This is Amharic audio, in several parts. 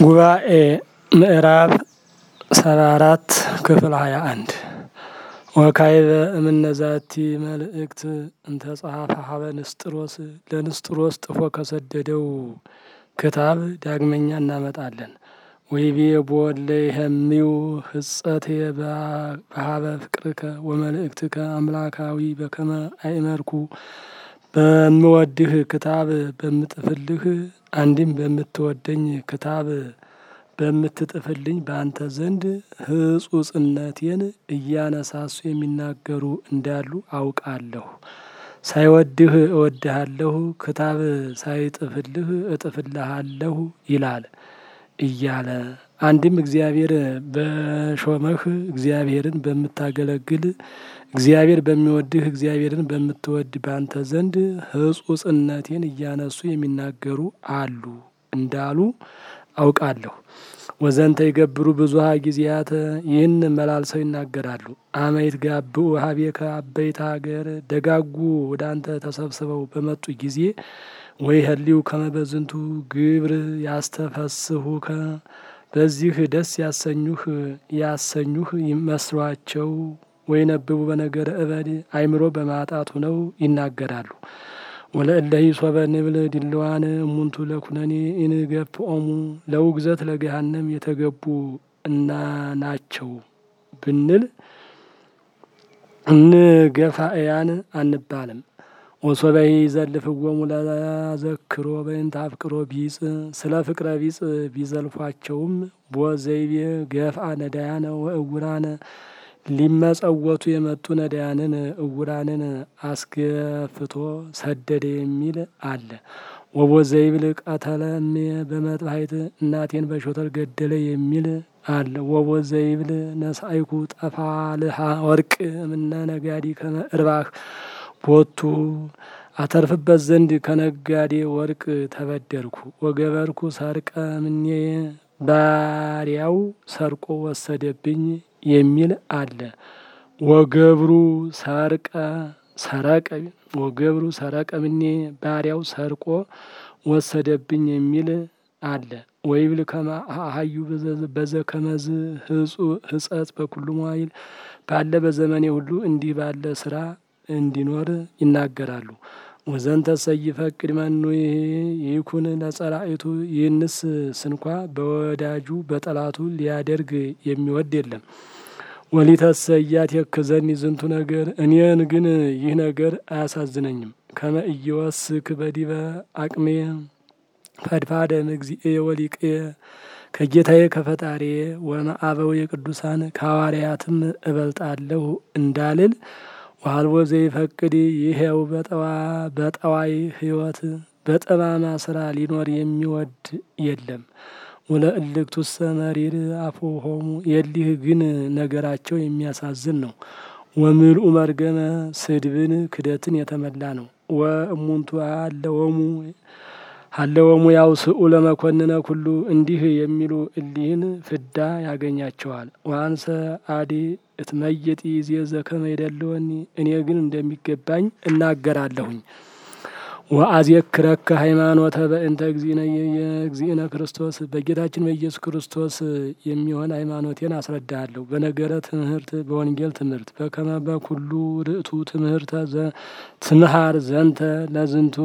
ጉባኤ ምዕራፍ ሰባ አራት ክፍል ሀያ አንድ ወካይበ እምነዛቲ መልእክት እንተ ጸሐፈ ሀበ ንስጥሮስ ለንስጥሮስ ጥፎ ከሰደደው ክታብ ዳግመኛ እናመጣለን። ወይቤ ቦለ ይህሚው ህጸት በሀበ ፍቅርከ ወመልእክትከ አምላካዊ በከመ አይመርኩ በምወድህ ክታብ በምጥፍልህ አንድም በምትወደኝ ክታብ በምትጥፍልኝ በአንተ ዘንድ ህጹጽነቴን እያነሳሱ የሚናገሩ እንዳሉ አውቃለሁ። ሳይወድህ እወድሃለሁ፣ ክታብ ሳይጥፍልህ እጥፍልሃለሁ ይላል እያለ አንድም እግዚአብሔር በሾመህ እግዚአብሔርን በምታገለግል እግዚአብሔር በሚወድህ እግዚአብሔርን በምትወድ በአንተ ዘንድ ህጹጽነቴን እያነሱ የሚናገሩ አሉ እንዳሉ አውቃለሁ። ወዘንተ ይገብሩ ብዙሃ ጊዜያት ይህን መላልሰው ይናገራሉ። አመይት ጋብኡ ሀቤከ አበይት ሀገር ደጋጉ ወደ አንተ ተሰብስበው በመጡ ጊዜ ወይ ህሊው ከመበዝንቱ ግብር ያስተፈስሁከ በዚህ ደስ ያሰኙህ ያሰኙህ ይመስሏቸው ወይ ነብቡ በነገረ እበድ አይምሮ በማጣት ሆነው ይናገራሉ። ወለእለሂ ሶበ ንብል ድልዋን እሙንቱ ለኩነኔ ኢንገፍኦሙ ለውግዘት ለገሃነም የተገቡ እና ናቸው ብንል እንገፋእያን አንባልም። ወሶበሂ ዘልፍዎሙ ለዘክሮ በእንተ አፍቅሮ ቢጽ ስለ ፍቅረ ቢጽ ቢዘልፏቸውም ቦዘይቤ ገፍአ ነዳያነ ወእውራነ ሊመጸወቱ የመጡ ነዳያንን እውራንን አስገፍቶ ሰደደ የሚል አለ። ወቦዘይብል ቀተለም በመጥባይት እናቴን በሾተል ገደለ የሚል አለ። ወቦዘይብል ነሳይኩ ጠፋልሃ ወርቅ እምነ ነጋዲ ከመ እርባህ ቦቱ አተርፍበት ዘንድ ከነጋዴ ወርቅ ተበደርኩ። ወገበርኩ ሰርቀ ምኔ ባሪያው ሰርቆ ወሰደብኝ የሚል አለ። ወገብሩ ሰርቀ ሰረቀ ወገብሩ ሰረቀ ምኔ ባሪያው ሰርቆ ወሰደብኝ የሚል አለ። ወይብል ከመ አሀዩ በዘ ከመዝ ህጸት በኩሉ መዋይል ባለ በዘመኔ ሁሉ እንዲህ ባለ ስራ እንዲኖር ይናገራሉ። ወዘንተ ሰይፈቅድ መኑ ይኩን ለጸላኢቱ ይህንስ ስንኳ በወዳጁ በጠላቱ ሊያደርግ የሚወድ የለም። ወሊተሰያት የክዘኒ ዝንቱ ነገር እኔን ግን ይህ ነገር አያሳዝነኝም። ከመ ኢይወስክ በዲበ አቅሜ ፈድፋደ እግዚእየ ወሊቅየ ከጌታዬ ከፈጣሪዬ ወመአበው የቅዱሳን ከሐዋርያትም እበልጣለሁ እንዳልል ዋልቦ ዘይፈቅድ ይሄው በጠዋይ ህይወት በጠማማ ስራ ሊኖር የሚወድ የለም። ወለእልክቱሰ መሪር አፉሆሙ የሊህ ግን ነገራቸው የሚያሳዝን ነው። ወምልኡ መርገመ ስድብን ክደትን የተመላ ነው። ወእሙንቱ አለወሙ አለወሙ ያው ስኡ ለመኮንነ ኩሉ እንዲህ የሚሉ እሊህን ፍዳ ያገኛቸዋል። ዋንሰ አዲ እትመየጢ ዜዘ ከመ ይደልወኒ እኔ ግን እንደሚገባኝ እናገራለሁኝ። ወአዜክረከ ሃይማኖተ በእንተ እግዚእነ የእግዚእነ ክርስቶስ በጌታችን በኢየሱስ ክርስቶስ የሚሆን ሃይማኖቴን አስረዳሃለሁ። በነገረ ትምህርት በወንጌል ትምህርት በከመ በኩሉ ርእቱ ትምህርተ ትምሃር ዘንተ ለዝንቱ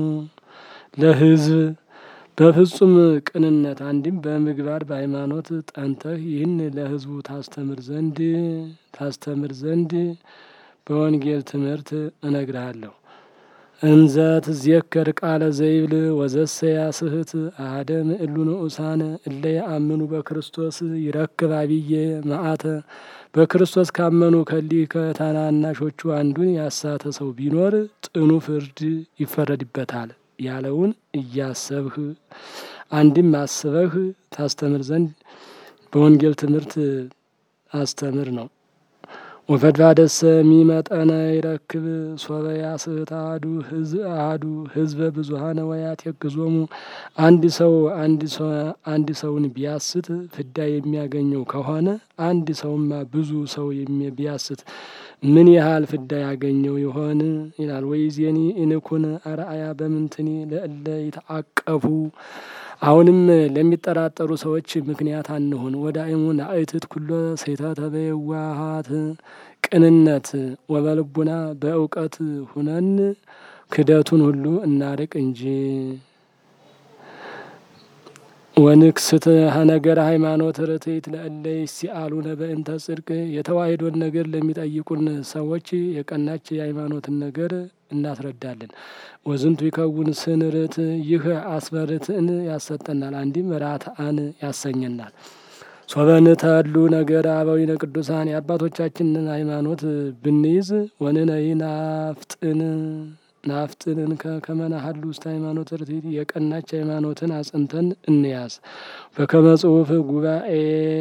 ለህዝብ በፍጹም ቅንነት አንድም በምግባር በሃይማኖት ጠንተህ ይህን ለህዝቡ ታስተምር ዘንድ ታስተምር ዘንድ በወንጌል ትምህርት እነግርሃለሁ። እንዘ ትዜከር ቃለ ዘይብል ወዘሰ ያስህት አሐደ ምእሉ ንዑሳነ እለ የአምኑ በክርስቶስ ይረክብ አብየ መዓተ በክርስቶስ ካመኑ ከሊህ ከታናናሾቹ አንዱን ያሳተ ሰው ቢኖር ጥኑ ፍርድ ይፈረድበታል ያለውን እያሰብህ አንድም አስበህ ታስተምር ዘንድ በወንጌል ትምህርት አስተምር ነው። ወፈድፋደሰ ሚመጠነ ይረክብ ሶበ ያስህት አሐዱ አሐዱ ህዝበ ብዙሃነ ወያቴግዞሙ አንድ ሰው አንድ ሰውን ቢያስት ፍዳ የሚያገኘው ከሆነ አንድ ሰውማ ብዙ ሰው ቢያስት ምን ያህል ፍዳ ያገኘው ይሆን ይላል። ወይዜኒ ኢንኩን አርአያ በምንትኒ ለእለ ይተአቀፉ አሁንም ለሚጠራጠሩ ሰዎች ምክንያት አንሁን። ወዳእሙ ናእትት ኩሎ ስሕተተ በየዋሃት ቅንነት ወበልቡና በእውቀት ሁነን ክደቱን ሁሉ እናርቅ እንጂ ወንክስት ነገረ ሃይማኖት ርትዕት ለእለ ይሲአሉነ በእንተ ጽድቅ የተዋሕዶን ነገር ለሚጠይቁን ሰዎች የቀናች የሃይማኖትን ነገር እናስረዳለን። ወዝንቱ ይከውን ስን ርት ይህ አስበርትዕን ያሰጠናል፣ አንዲም ራትአን ያሰኘናል። ሶበንተሉ ነገረ አበዊነ ቅዱሳን የአባቶቻችንን ሃይማኖት ብንይዝ ወንነይ ናፍጥን ናፍጥንን ከመናሀሉ ውስጥ ሃይማኖት ርትዕት የቀናች ሃይማኖትን አጽንተን እንያዝ። በከመ ጽሑፍ ጉባኤ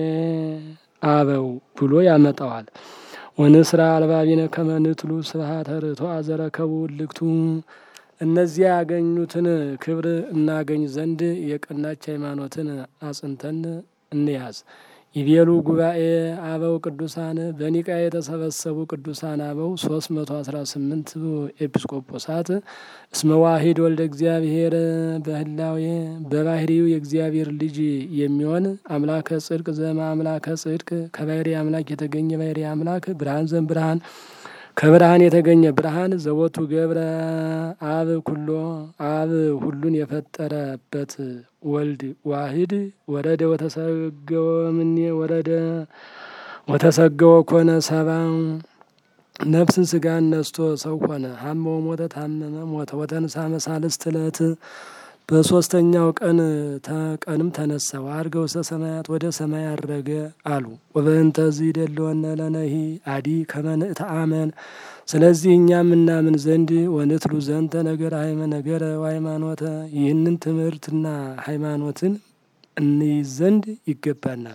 አበው ብሎ ያመጣዋል። ወንስራ አልባቢነ ከመ ንትሉ ስብሐተ ርቱዐ ዘረከቡ እልክቱ እነዚያ ያገኙትን ክብር እናገኝ ዘንድ የቀናች ሃይማኖትን አጽንተን እንያዝ። ይቤሉ ጉባኤ አበው ቅዱሳን በኒቃ የተሰበሰቡ ቅዱሳን አበው ሶስት መቶ አስራ ስምንት ኤጲስቆጶሳት እስመ ዋሂድ ወልደ እግዚአብሔር በህላዌ በባህሪው የእግዚአብሔር ልጅ የሚሆን አምላከ ጽድቅ ዘማ አምላከ ጽድቅ ከባህሪ አምላክ የተገኘ ባህሪ አምላክ ብርሃን ዘም ብርሃን ከብርሃን የተገኘ ብርሃን ዘወቱ ገብረ አብ ኩሎ አብ ሁሉን የፈጠረበት ወልድ ዋሂድ ወረደ ወተሰገወ ምኔ ወረደ ወተሰገወ ኮነ ሰባ ነፍስን ስጋን ነስቶ ሰው ሆነ። ሀመው ሞተ ታመመ ሞተ ወተንሳ መሳልስት ዕለት በሶስተኛው ቀን ቀንም ተነሳ። ወዐርገ ውስተ ሰማያት ወደ ሰማይ አረገ አሉ። ወበእንተዝ ይደልወነ ለነሂ አዲ ከመ ንእተአመን ስለዚህ እኛም እናምን ዘንድ ወንትሉ ዘንተ ነገረ ሃይመ ነገረ ሃይማኖተ ይህንን ትምህርትና ሃይማኖትን እንይዝ ዘንድ ይገባናል።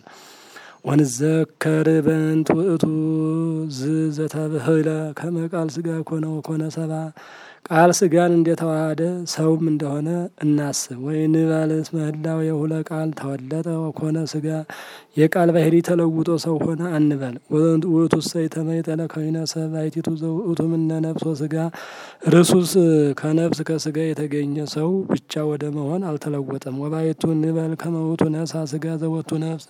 ወንዘከር በእንት ውእቱ ዝ ዘተብህለ ከመ ቃል ስጋ ኮነ ወኮነ ሰባ ቃል ስጋን እንደተዋሃደ ሰውም እንደሆነ እናስብ። ወይንበል እስመ ህላዌ የሁለ ቃል ተወለጠ ወኮነ ስጋ የቃል ባህሪ ተለውጦ ሰው ሆነ አንበል። ውእቱ ሰይ ተመይጠለ ከዊነ ሰብ አይቲቱ ዘውእቱ ምነ ነፍስ ወስጋ ርሱስ ከነፍስ ከስጋ የተገኘ ሰው ብቻ ወደ መሆን አልተለወጠም። ወባይቱ እንበል ከመውቱ ነሳ ስጋ ዘወቱ ነፍስ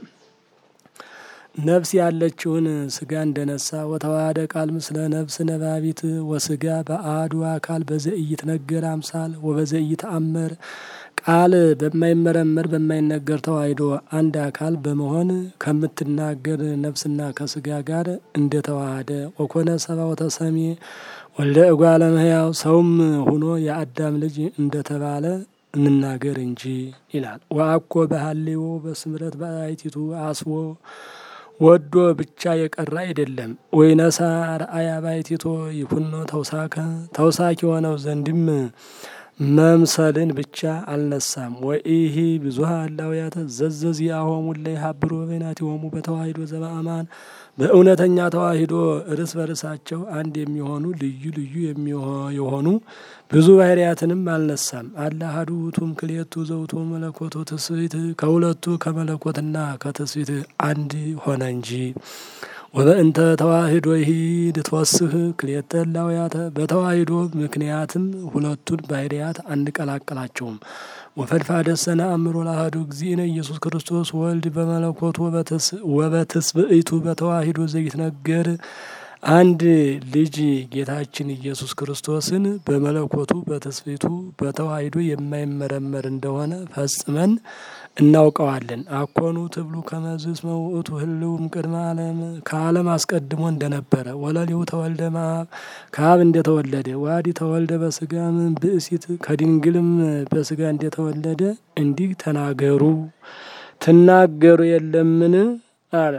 ነፍስ ያለችውን ስጋ እንደነሳ ወተዋሃደ ቃል ምስለ ነፍስ ነባቢት ወስጋ በአሐዱ አካል በዘኢይት ነገር አምሳል ወበዘኢይት አመር ቃል በማይመረመር በማይነገር ተዋሂዶ አንድ አካል በመሆን ከምትናገር ነፍስና ከስጋ ጋር እንደተዋሃደ ወኮነ ሰባ ወተሰሜ ወልደ እጓለ እመሕያው ሰውም ሁኖ የአዳም ልጅ እንደተባለ እንናገር እንጂ ይላል። ወአኮ በሀሌዎ በስምረት በአይቲቱ አስቦ ወዶ ብቻ የቀረ አይደለም። ወይነሳ ረአያ ባይቲቶ ይኩኖ ተውሳከ ተውሳክ የሆነው ዘንድም መምሰልን ብቻ አልነሳም። ወኢሂ ብዙሃ እላውያተ ዘዘዚአሆሙ ለይሀብሩ በበይናቲሆሙ በተዋሂዶ ዘበአማን በእውነተኛ ተዋሂዶ እርስ በርሳቸው አንድ የሚሆኑ ልዩ ልዩ የሆኑ ብዙ ባህርያትንም አልነሳም። አለ አሐዱ ውእቱም ክልኤቱ ዘውቱ መለኮቱ ትስብእት ከሁለቱ ከመለኮትና ከትስብእት አንድ ሆነ እንጂ። ወበእንተ ተዋሂዶ ይሂድ ትወስህ ክልኤተ እላውያተ በተዋሂዶ ምክንያትም ሁለቱን ባህርያት አንቀላቀላቸውም። ወፈድፋደ ሰነ አእምሮ ለአሐዱ እግዚእነ ኢየሱስ ክርስቶስ ወልድ በመለኮቱ ወበትስብእቱ በተዋሂዶ ዘይትነገር አንድ ልጅ ጌታችን ኢየሱስ ክርስቶስን በመለኮቱ በትስብእቱ በተዋሂዶ የማይመረመር እንደሆነ ፈጽመን እናውቀዋለን። አኮኑ ትብሉ ከመዝ እስመ ውእቱ ህልውም ቅድመ ዓለም ከዓለም አስቀድሞ እንደነበረ ወለሊሁ ተወልደ እምአብ ከአብ እንደተወለደ ዋዲ ተወልደ በስጋም ብእሲት ከድንግልም በስጋ እንደተወለደ እንዲህ ተናገሩ ትናገሩ የለምን አለ።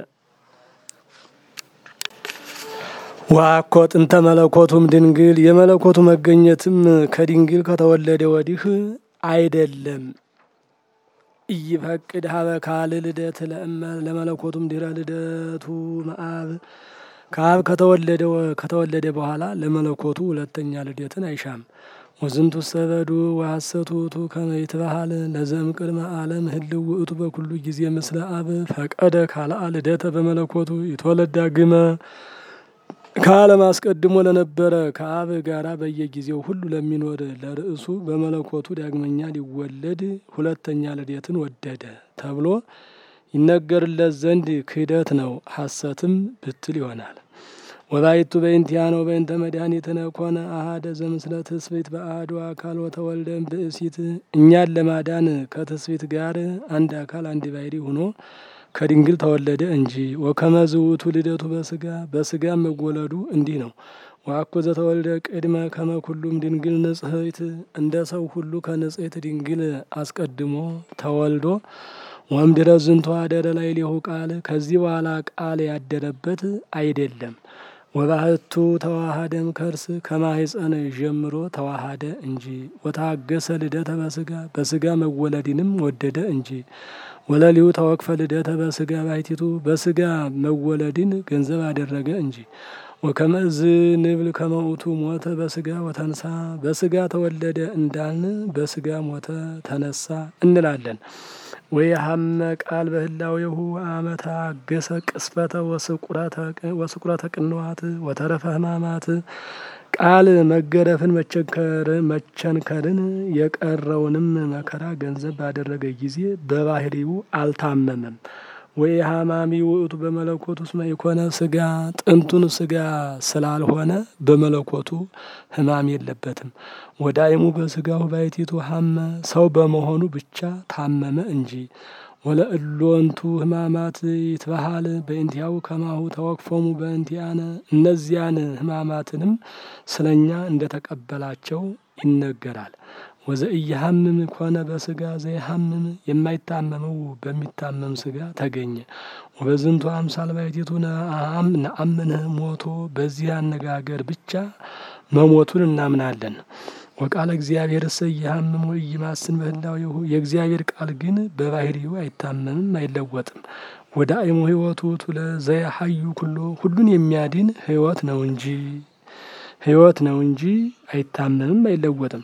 ዋኮ ጥንተ መለኮቱም ድንግል የመለኮቱ መገኘትም ከድንግል ከተወለደ ወዲህ አይደለም። ኢይፈቅድ ሀበ ካል ልደት ለእመ ለመለኮቱም ድረ ልደቱ መአብ ከአብ ከተወለደ ከተወለደ በኋላ ለመለኮቱ ሁለተኛ ልደትን አይሻም። ወዝንቱ ሰበዱ ወሐሰቱ ውእቱ ከመ ይትበሃል ለዘም ቅድመ ዓለም ህልው ውእቱ በኩሉ ጊዜ ምስለ አብ ፈቀደ ካልአ ልደተ በመለኮቱ ይትወለድ ዳግመ ከዓለም አስቀድሞ ለነበረ ከአብ ጋራ በየጊዜው ሁሉ ለሚኖር ለርዕሱ በመለኮቱ ዳግመኛ ሊወለድ ሁለተኛ ልደትን ወደደ ተብሎ ይነገርለት ዘንድ ክህደት ነው፣ ሐሰትም ብትል ይሆናል። ወባይቱ በእንቲአነ በእንተ መድኃኒትነ ኮነ አሐደ ዘምስለ ትስብእት በአሐዱ አካል ወተወልደ ብእሲት እኛን ለማዳን ከትስብእት ጋር አንድ አካል አንድ ባሕርይ ሆኖ ከድንግል ተወለደ እንጂ። ወከመዝ ውእቱ ልደቱ በስጋ በስጋ መወለዱ እንዲህ ነው። ወአኮ ዘተወልደ ቅድመ ከመ ኩሉም ድንግል ንጽሕት እንደ ሰው ሁሉ ከንጽሕት ድንግል አስቀድሞ ተወልዶ ወእምድኅረ ዝንቱ አደረ ላዕሌሁ ቃል ከዚህ በኋላ ቃል ያደረበት አይደለም። ወባሕቱ ተዋሃደም ከርስ ከማኅፀን ጀምሮ ተዋሃደ እንጂ። ወታገሰ ልደተ በስጋ በስጋ መወለድንም ወደደ እንጂ። ወለሊሁ ተወክፈ ልደተ በስጋ ባሕቲቱ በስጋ መወለድን ገንዘብ አደረገ እንጂ። ወከመዝ ንብል ከመ ውእቱ ሞተ በስጋ ወተንሳ በስጋ ተወለደ እንዳልን በስጋ ሞተ ተነሳ እንላለን። ወየሀመ ቃል በህላዌሁ አመታ አገሰ ቅስፈተ ወስቁረተ ቅንዋት ወተረፈ ሕማማት ቃል መገረፍን መቸንከርን የቀረውንም መከራ ገንዘብ ባደረገ ጊዜ በባህሪው አልታመመም። ወይ ሀማሚ ውእቱ በመለኮቱ እስመ ኢኮነ ስጋ ጥንቱን ስጋ ስላልሆነ በመለኮቱ ሕማም የለበትም። ወዳይሙ በስጋው ባሕቲቱ ሀመ ሰው በመሆኑ ብቻ ታመመ እንጂ። ወለእሎንቱ ሕማማት ይትበሃል በእንቲአሁ ከማሁ ተወክፎሙ በእንቲአነ እነዚያን ሕማማትንም ስለኛ እንደተቀበላቸው ይነገራል። ወዘኢየሐምም ኮነ በስጋ ዘይሐምም የማይታመመው በሚታመም ስጋ ተገኘ። ወበዝንቱ አምሳል ባሕቲቱ ነአምንህ ሞቶ በዚህ አነጋገር ብቻ መሞቱን እናምናለን። ወቃለ እግዚአብሔር እሰ ኢየሐምም ወኢይማስን በህላዌሁ የእግዚአብሔር ቃል ግን በባህሪው አይታመምም አይለወጥም። ወዳእሙ ሕይወቱ ውእቱ ለዘያሐዩ ኩሎ ሁሉን የሚያድን ሕይወት ነው እንጂ ሕይወት ነው እንጂ አይታመምም አይለወጥም።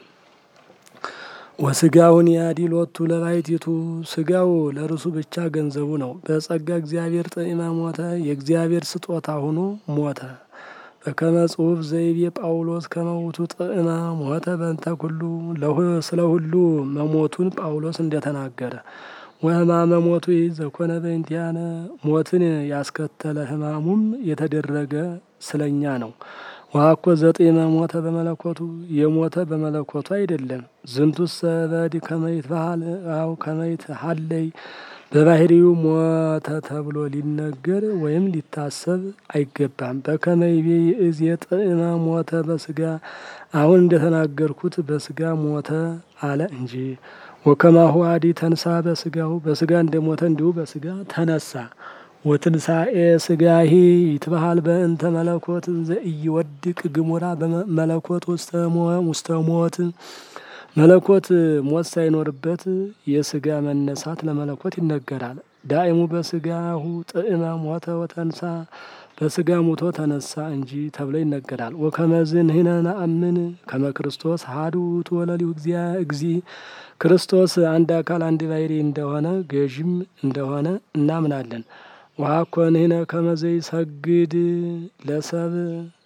ወስጋውን ያዲ ሎቱ ለባሕቲቱ ስጋው ለርሱ ብቻ ገንዘቡ ነው። በጸጋ እግዚአብሔር ጠኢመ ሞተ የእግዚአብሔር ስጦታ ሆኖ ሞተ። በከመ ጽሑፍ ዘይቤ ጳውሎስ ከመ ውእቱ ጥዕመ ሞተ በእንተ ኩሉ ስለ ሁሉ መሞቱን ጳውሎስ እንደተናገረ ወሕማመ ሞቱ ዘኮነ በእንቲአነ ሞትን ያስከተለ ሕማሙም የተደረገ ስለኛ ነው። ወአኮ ዘጢመ ሞተ በመለኮቱ የሞተ በመለኮቱ አይደለም። ዝንቱሰ በድ ከመ ይትበሃል አው ከመ ይትሐለይ በባህሪው ሞተ ተብሎ ሊነገር ወይም ሊታሰብ አይገባም። በከመ ይቤ ይእዜ ጥዕመ ሞተ በስጋ አሁን እንደተናገርኩት በስጋ ሞተ አለ እንጂ። ወከማሁ አዲ ተንሳ በስጋው በስጋ እንደሞተ እንዲሁ በስጋ ተነሳ። ወትንሳኤ ስጋሂ ይትበሃል በእንተ መለኮት ዘኢይወድቅ ግሙራ በመለኮት ውስተ ሞት መለኮት ሞት ሳይኖርበት የስጋ መነሳት ለመለኮት ይነገራል። ዳእሙ በስጋሁ ጥዕመ ሞተ ወተንሳ በስጋ ሙቶ ተነሳ እንጂ ተብሎ ይነገራል። ወከመዝ ንሕነ ነአምን ከመ ክርስቶስ አሐዱ ውእቱ ወለሊሁ እግዚ ክርስቶስ አንድ አካል አንድ ባሕርይ እንደሆነ ገዥም እንደሆነ እናምናለን። ወአኮ ንሕነ ከመ ዘይሰግድ ለሰብ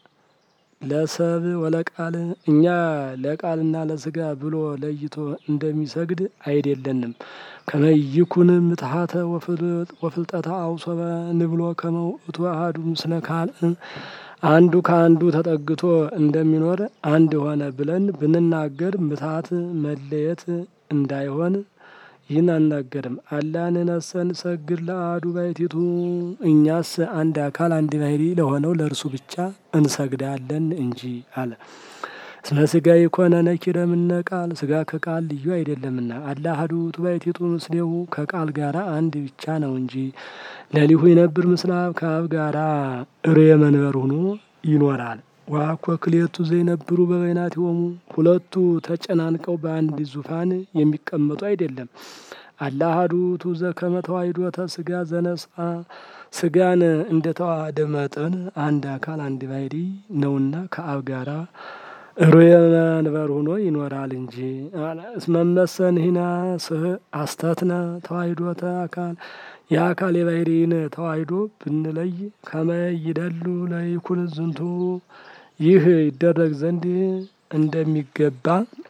ለሰብ ወለቃል እኛ ለቃልና ለስጋ ብሎ ለይቶ እንደሚሰግድ አይደለንም። ከመ ይኩን ምትሐተ ወፍልጠተ አውሶበ ንብሎ ከመ ውእቱ አሐዱ ምስለ ካልእ አንዱ ከአንዱ ተጠግቶ እንደሚኖር አንድ ሆነ ብለን ብንናገር ምትሐት መለየት እንዳይሆን ይህን አናገርም። አላ ንሕነሰ ንሰግድ ለአሐዱ ባሕቲቱ እኛስ አንድ አካል አንድ ባሕርይ ለሆነው ለእርሱ ብቻ እንሰግዳለን እንጂ አለ። እስመ ሥጋ የኮነ ነኪረ እምነ ቃል ስጋ ከቃል ልዩ አይደለምና። አላ አሐዱ ውእቱ ባሕቲቱ ምስሌሁ ከቃል ጋራ አንድ ብቻ ነው እንጂ። ለሊሁ ይነብር ምስለ አብ ከአብ ጋራ ርየ መንበር ሆኖ ይኖራል። ወአኮ ክልኤቱ ዘይነብሩ በበይናቲሆሙ ሁለቱ ተጨናንቀው በአንድ ዙፋን የሚቀመጡ አይደለም። አላ አሐዱ ውእቱ ዘከመ ተዋሕዶተ ሥጋ ዘነስአ ስጋን እንደ ተዋሃደ መጠን አንድ አካል አንድ ባሕርይ ነውና ከአብ ጋራ ሩየ መንበር ሆኖ ይኖራል እንጂ እስመመሰንሂና ስህ አስተትና ተዋሂዶተ አካል የአካል የባህሪን ተዋሂዶ ብንለይ ከመ ይደሉ ለይኩን ዝንቱ ይህ ይደረግ ዘንድ እንደሚገባ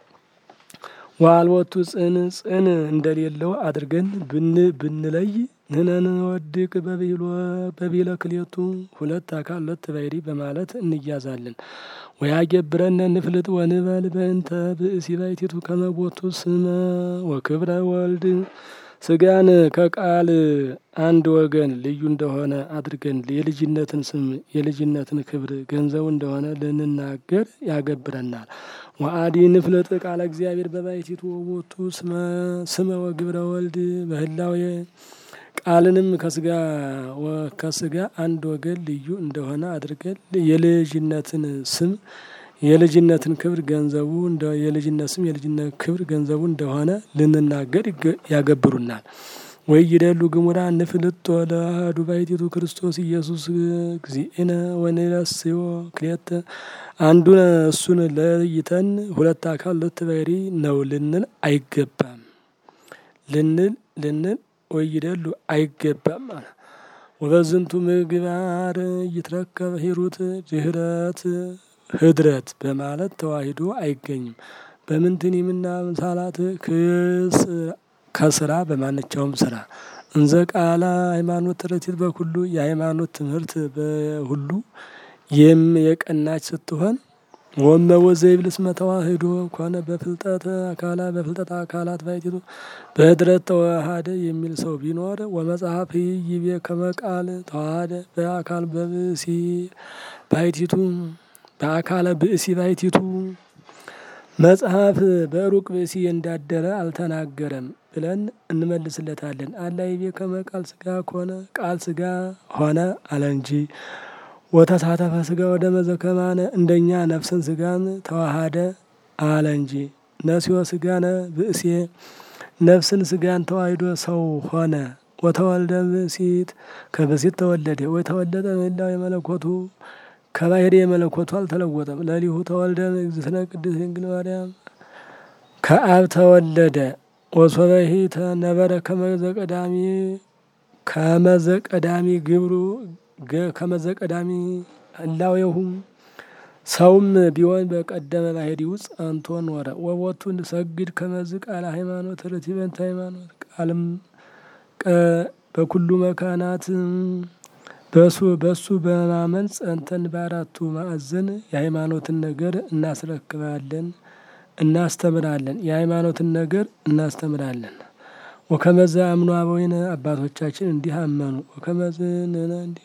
ዋልወቱ ጽን ጽን እንደሌለው አድርገን ብን ብንለይ ንነን ወድቅ በቢለ ክሌቱ ሁለት አካል ሁለት ባህሪ በማለት እንያዛለን። ወያገብረነ ንፍልጥ ወንበል በእንተ ብእሲ ባይቲቱ ከመቦቱ ስመ ወክብረ ወልድ ስጋን ከቃል አንድ ወገን ልዩ እንደሆነ አድርገን የልጅነትን ስም የልጅነትን ክብር ገንዘቡ እንደሆነ ልንናገር ያገብረናል። ወአዲ ንፍልጥ ቃለ እግዚአብሔር በባይቲቱ ወቦቱ ስመ ወግብረ ወልድ በህላዌ ቃልንም ከስጋ ከስጋ አንድ ወገን ልዩ እንደሆነ አድርገን የልጅነትን ስም የልጅነትን ክብር ገንዘቡ የልጅነት ስም የልጅነት ክብር ገንዘቡ እንደሆነ ልንናገር ያገብሩናል። ወይ ይደሉ ግሙራ ንፍልጦ ለአሐዱ ባሕቲቱ ክርስቶስ ኢየሱስ እግዚእነ ወንረስዮ ክልኤተ አንዱን እሱን ለይተን ሁለት አካል ሁለት ባህሪ ነው ልንል አይገባም ልንል ልንል ወይ ይደሉ አይገባም ማለት ወበዝንቱ ምግባር ይትረከብ ሂሩት ድህረት ህድረት በማለት ተዋሂዶ አይገኝም። በምንትን የምና ምሳላት ክስ ከስራ በማንኛውም ስራ እንዘ ቃላ ሃይማኖት ትረቲት በኩሉ የሃይማኖት ትምህርት በሁሉ የም የቀናች ስትሆን ወመ ወዘይብል እስመ ተዋህዶ ኮነ በፍልጠት አካላ በፍልጠት አካላት ባይቲቱ በህድረት ተዋሃደ የሚል ሰው ቢኖር ወመጽሐፍ ይቤ ከመቃል ተዋሃደ በአካል በብእሲ ባይቲቱ በአካለ ብእሲ ባይቲቱ መጽሐፍ በሩቅ ብእሲ እንዳደረ አልተናገረም ብለን እንመልስለታለን። አላ ይቤ ከመቃል ስጋ ከሆነ ቃል ስጋ ሆነ አለ እንጂ ወተሳተፈ ስጋ ወደ መዘከማነ እንደኛ ነፍስን ስጋን ተዋሃደ አለ እንጂ ነሲዮ ስጋነ ብእሴ ነፍስን ስጋን ተዋሂዶ ሰው ሆነ። ወተወልደ ብእሲት ከብእሲት ተወለደ ወይ ተወለደ ምላው የመለኮቱ ከባህሪ የመለኮቱ አልተለወጠም። ለሊሁ ተወልደ እግዝእትነ ቅድስት ድንግል ማርያም ከአብ ተወለደ። ወሶበሂ ተነበረ ከመዘ ቀዳሚ ከመዘ ቀዳሚ ግብሩ ከመዘ ቀዳሚ ህላዌሁ ሰውም ቢሆን በቀደመ ባህሪ ውስጥ ጸንቶ ኖረ። ወቦቱ እንሰግድ ከመዝ ቃለ ሃይማኖት ርቲበንተ ሃይማኖት ቃልም በኩሉ መካናት በሱ በሱ በማመን ጸንተን በአራቱ ማዕዘን የሃይማኖትን ነገር እናስረክባለን እናስተምራለን የሃይማኖትን ነገር እናስተምራለን። ወከመዘ አምኖ አበዊነ አባቶቻችን እንዲህ አመኑ። ወከመዝ ንነ እንዲህ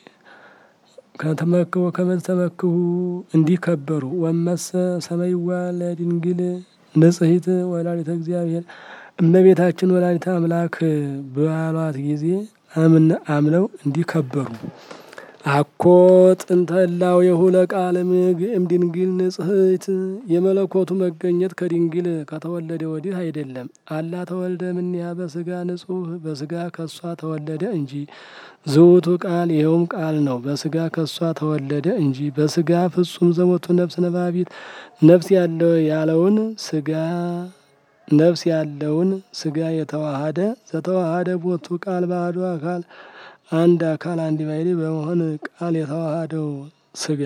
ከተመክሁ ወከመዝ ተመክሁ እንዲህ ከበሩ። ወመሰ ሰመይዋ ለድንግል ንጽሕት ወላዲተ እግዚአብሔር እመቤታችን ወላዲተ አምላክ ባሏት ጊዜ አምን አምነው እንዲህ ከበሩ። አኮ ጥንተ ህላዌሁ ለቃለ እም ድንግል ንጽሕት የመለኮቱ መገኘት ከድንግል ከተወለደ ወዲህ አይደለም። አላ ተወልደ እምኔሃ በስጋ ንጹሕ በስጋ ከሷ ተወለደ እንጂ ዝውቱ ቃል ይኸውም ቃል ነው። በስጋ ከሷ ተወለደ እንጂ በስጋ ፍጹም ዘሞቱ ነፍስ ነባቢት ነፍስ ያለው ያለውን ስጋ ነፍስ ያለውን ስጋ የተዋሃደ ዘተዋሃደ ቦቱ ቃል ባዶ አካል አንድ አካል አንድ ባሕሪ በመሆን ቃል የተዋሃደው ስጋ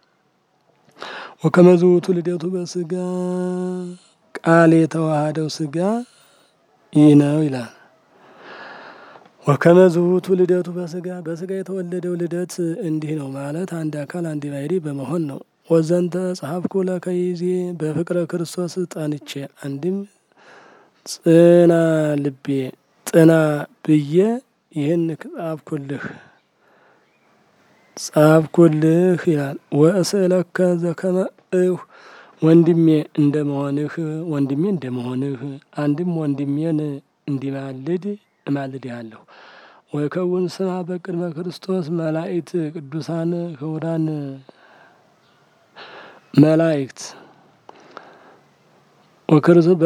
ወከመ ዝውቱ ልደቱ በስጋ ቃል የተዋሃደው ስጋ ይህ ነው ይላል። ወከመ ዝውቱ ልደቱ በስጋ በስጋ የተወለደው ልደት እንዲህ ነው ማለት አንድ አካል አንድ ባሕሪ በመሆን ነው። ወዘንተ ጸሐፍኩ ለከ ይዜ በፍቅረ ክርስቶስ ጠንቼ አንድም ጽና ልቤ ጥና ብዬ ይህን ጻፍኩልህ ጻፍኩልህ ይላል። ወእስእለከ ዘከመ እሁ ወንድሜ እንደመሆንህ ወንድሜ እንደመሆንህ አንድም ወንድሜን እንዲማልድ እማልድሃለሁ። ወይከውን ስማ በቅድመ ክርስቶስ መላእክት ቅዱሳን ክቡራን መላእክት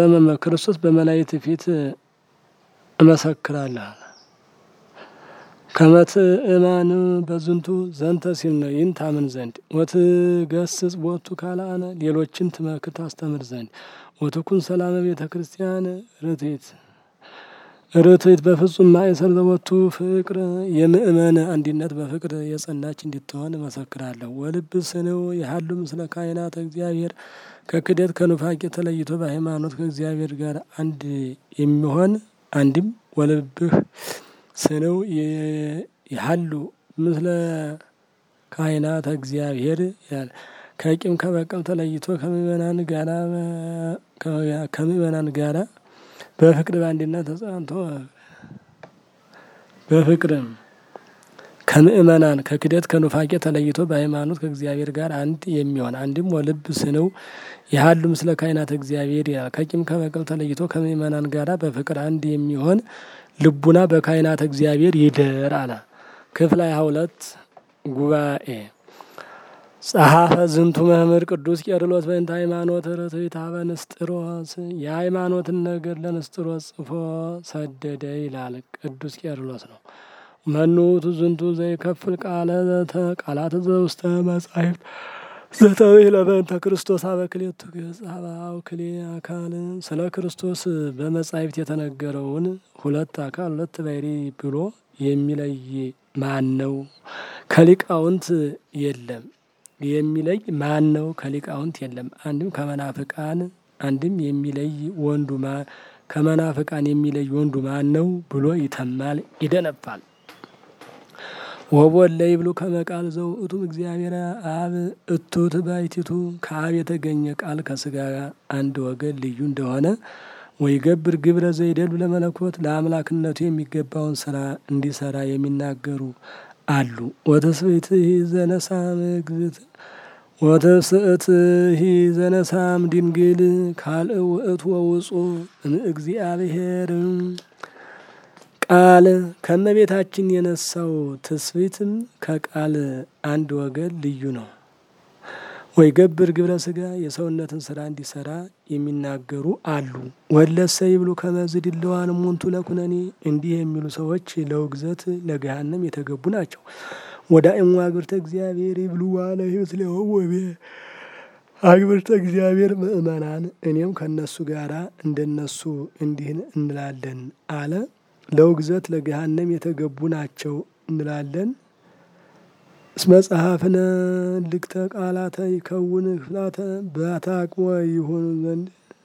ክርስቶስ በመላእክት ፊት እመሰክራለሁ ከመትእማን በዝንቱ ዘንተ ሲል ነው። ይህን ታምን ዘንድ ወትገስጽ ቦቱ ካልአነ ሌሎችን ትመክር ታስተምር ዘንድ ወትኩን ሰላመ ቤተ ክርስቲያን ርትዕት ርትዕት በፍጹም ማእሰር ዘወቱ ፍቅር የምእመን አንድነት በፍቅር የጸናች እንድትሆን እመሰክራለሁ። ወልብ ስንው የሀሉ ምስለ ካህናተ እግዚአብሔር ከክደት ከኑፋቄ ተለይቶ በሃይማኖት ከእግዚአብሔር ጋር አንድ የሚሆን አንድም ወልብህ ስንው የሀሉ ምስለ ካህናተ እግዚአብሔር ይላል። ከቂም ከበቀል ተለይቶ ከምእመናን ጋራ ከምእመናን ጋራ በፍቅር በአንድነት ተጸንቶ በፍቅርም ከምእመናን ከክደት ከኑፋቄ ተለይቶ በሃይማኖት ከእግዚአብሔር ጋር አንድ የሚሆን አንድም ወልብ ስንው የሀሉ ምስለ ካህናተ እግዚአብሔር ይላል። ከቂም ከበቀል ተለይቶ ከምእመናን ጋራ በፍቅር አንድ የሚሆን ልቡና በካህናተ እግዚአብሔር ይደር አለ። ክፍል ሃያ ሁለት ጉባኤ ጸሐፈ ዝንቱ መምህር ቅዱስ ቄርሎስ በእንተ ሃይማኖት ርትዕት ኀበ ንስጥሮስ የሃይማኖትን ነገር ለንስጥሮስ ጽፎ ሰደደ ይላል። ቅዱስ ቄርሎስ ነው። መኑ ውእቱ ዝንቱ ዘይከፍል ቃለ ቃላት ዘውስተ መጻሕፍት ዘተብሂለ በእንተ ክርስቶስ ኀበ ክልኤቱ ገጽ ኀበ አውክሌ አካል ስለ ክርስቶስ በመጻሕፍት የተነገረውን ሁለት አካል ሁለት ባሕርይ ብሎ የሚለይ ማን ነው? ከሊቃውንት የለም የሚለይ ማን ነው? ከሊቃውንት የለም። አንድም ከመናፍቃን አንድም የሚለይ ወንዱ ከመናፍቃን የሚለይ ወንዱ ማን ነው ብሎ ይተማል፣ ይደነፋል። ወቦለ ይብሉ ከመቃል ዘውእቱም እግዚአብሔር አብ እቱት ባሕቲቱ ከአብ የተገኘ ቃል ከስጋ አንድ ወገን ልዩ እንደሆነ ወይ ገብር ግብረ ዘይደሉ ለመለኮት ለአምላክነቱ የሚገባውን ስራ እንዲሰራ የሚናገሩ አሉ። ወተስብእትሂ ዘነሳም እግዝእት ወተስእትሂ ዘነሳም ድንግል ካልእ ውእቱ ወውፁ እምእግዚአብሔር ቃል ከእመቤታችን የነሳው ትስብእትም ከቃል አንድ ወገን ልዩ ነው። ወይ ገብር ግብረ ስጋ የሰውነትን ስራ እንዲሰራ የሚናገሩ አሉ። ወለሰ ይብሉ ከመዝ ድለዋን ሙንቱ ለኩነኔ እንዲህ የሚሉ ሰዎች ለውግዘት ለገሃነም የተገቡ ናቸው። ወደ እሙ አግብርተ እግዚአብሔር ይብሉ ዋለ ህይወት ሊሆወቤ አግብርተ እግዚአብሔር ምእመናን እኔም ከእነሱ ጋራ እንደነሱ እንዲህ እንላለን አለ። ለውግዘት ለገሃነም የተገቡ ናቸው እንላለን። እስመ ጸሐፍነ ልክተ ቃላተ ይከውን ክፍላተ በተአቅቦ ይሆኑ ዘንድ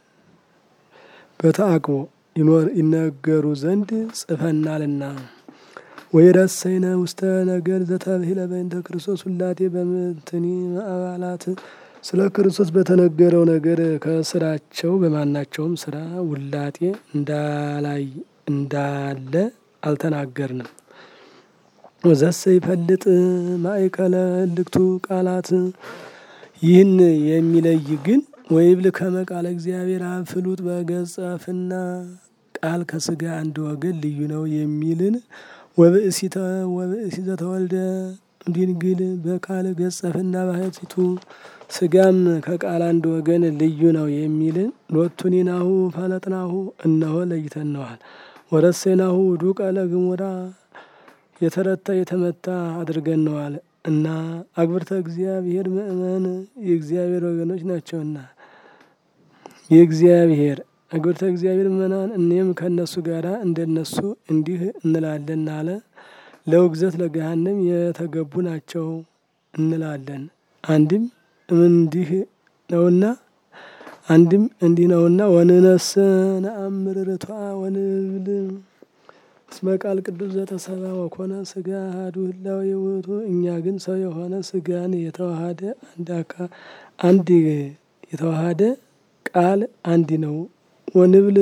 በተአቅቦ ይነገሩ ዘንድ ጽፈናልና። ወይ ረሰይነ ውስተ ነገር ዘተብሂለ በእንተ ክርስቶስ ሁላቴ በምትኒ አባላት ስለ ክርስቶስ በተነገረው ነገር ከስራቸው በማናቸውም ስራ ውላጤ እንዳላይ እንዳለ አልተናገርንም። ወዘሰ ይፈልጥ ማእከለ እልክቱ ቃላት ይህን የሚለይ ግን ወይብል ከመ ቃለ እግዚአብሔር አብ ፍሉጥ በገጸ ፍና ቃል ከስጋ አንድ ወገን ልዩ ነው የሚልን ወብእሲተ ወብእሲ ዘተወልደ ድንግል በቃል ገጸ ፍና ባህቲቱ ስጋም ከቃል አንድ ወገን ልዩ ነው የሚልን ሎቱኒናሁ ፈለጥናሁ እነሆ ለይተነዋል። ወረሴናሁ ዱቀ ለግሙራ የተረታ የተመታ አድርገነዋል እና አግብርተ እግዚአብሔር ምእመን የእግዚአብሔር ወገኖች ናቸውና የእግዚአብሔር አግብርተ እግዚአብሔር ምእመናን እኔም ከእነሱ ጋር እንደነሱ እንዲህ እንላለን አለ። ለውግዘት ለገሃነም የተገቡ ናቸው እንላለን። አንድም እንዲህ ነውና አንድም እንዲህ ነውና ወንነስ ነአምር ርቷ ወንብል እስመ ቃል ቅዱስ ዘተሰባ ወኮነ ስጋ አሐዱ ህላዌ ውእቱ። እኛ ግን ሰው የሆነ ስጋን የተዋሃደ አንድ አካል አንድ የተዋሃደ ቃል አንድ ነው። ወንብል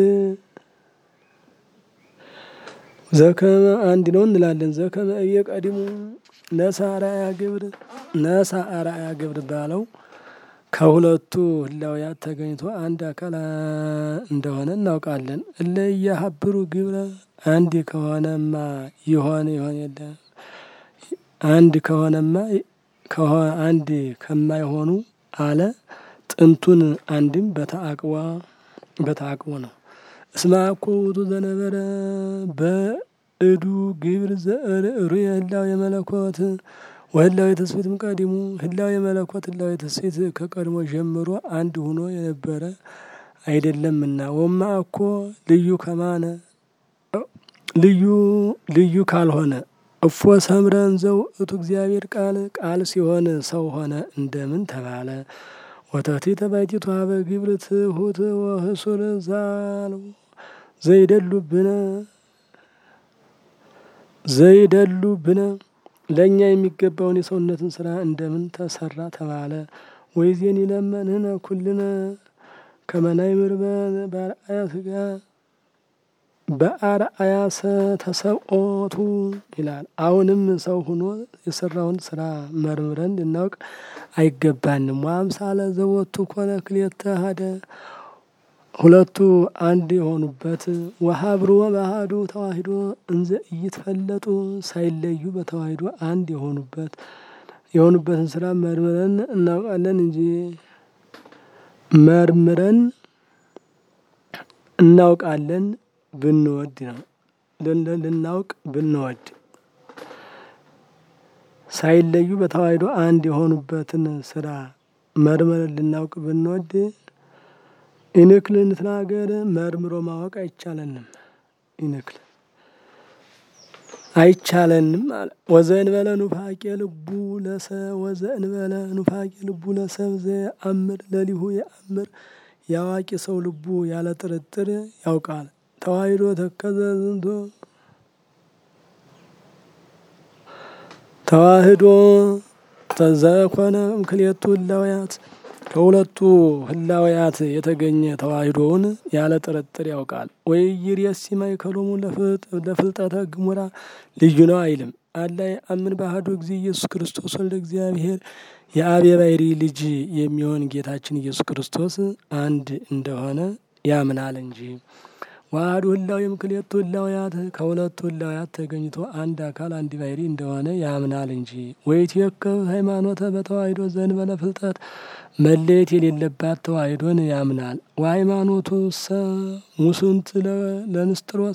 ዘከመ አንድ ነው እንላለን። ዘከመ እየ ቀዲሙ ነሳ አርአያ ግብር ነሳ አርአያ ግብር ባለው ከሁለቱ ህላውያት ተገኝቶ አንድ አካል እንደሆነ እናውቃለን። እለ እያሀብሩ ግብረ አንድ ከሆነማ ይሆን ይሆን የለ አንድ ከሆነማ አንድ ከማይሆኑ አለ ጥንቱን አንድም በተአቅዋ በተአቅቦ ነው። እስመ አኮ ውእቱ ዘነበረ እዱ ግብር ዘእሩ የህላው የመለኮት ወህላው የተስፊትም ቀዲሙ ህላው የመለኮት ህላው የተስፊት ከቀድሞ ጀምሮ አንድ ሆኖ የነበረ አይደለምና ወማ እኮ ልዩ ከማነ ልዩ ልዩ ካልሆነ እፎ ሰምረን ዘውእቱ እግዚአብሔር ቃል ቃል ሲሆን ሰው ሆነ እንደምን ተባለ? ወተቲ ተባይቲቱ ሀበ ግብር ትሁት ወህሱር ዛል ዘይደሉብነ ዘይደሉብነ ለእኛ የሚገባውን የሰውነትን ስራ እንደምን ተሰራ ተባለ? ወይዜን ይለመንህነ ኩልነ ከመናይምር በአርአያ ስጋ በአርአያ ተሰብኦቱ ይላል። አሁንም ሰው ሆኖ የሰራውን ስራ መርምረን ልናውቅ አይገባንም። ወአምሳለ ዘወቱ ኮነ ክልኤተ ሀደ ሁለቱ አንድ የሆኑበት ወሀብሩ በአሐዱ ተዋሂዶ እንዘ ኢይትፈለጡ ሳይለዩ በተዋሂዶ አንድ የሆኑበት የሆኑበትን ስራ መርምረን እናውቃለን እንጂ መርምረን እናውቃለን ብንወድ ነው ልናውቅ ብንወድ ሳይለዩ በተዋሂዶ አንድ የሆኑበትን ስራ መርምረን ልናውቅ ብንወድ ኢንክል እንትናገር መርምሮ ማወቅ አይቻለንም። ኢንክል አይቻለንም አለ። ወዘእንበለ ኑፋቄ ልቡ ለሰ ወዘእንበለ ኑፋቄ ልቡ ለሰብ ዘየአምር ለሊሁ የአምር የአዋቂ ሰው ልቡ ያለ ጥርጥር ያውቃል። ተዋሂዶ ተከዘ ዝንቶ ተዋህዶ ተዘኮነ እምክልኤቱ ህላውያት ከሁለቱ ህላውያት የተገኘ ተዋሂዶውን ያለ ጥርጥር ያውቃል። ወይ ይርየሲ ማእከሎሙ ለፍልጠተ ግሙራ ልዩ ነው አይልም። አላይ አምን ባህዱ ጊዜ ኢየሱስ ክርስቶስ ወልደ እግዚአብሔር የአብ የባሕሪ ልጅ የሚሆን ጌታችን ኢየሱስ ክርስቶስ አንድ እንደሆነ ያምናል እንጂ ዋህዱ ህላዊ እምክልኤቱ ህላውያት ከሁለቱ ህላውያት ተገኝቶ አንድ አካል አንድ ባሕሪ እንደሆነ ያምናል እንጂ ወይትየከብ ሃይማኖተ በተዋሂዶ ዘእንበለ ፍልጠት መለየት የሌለባት ተዋሂዶን ያምናል። ወሃይማኖቱ ሰ ሙስንት ለንስጥሮስ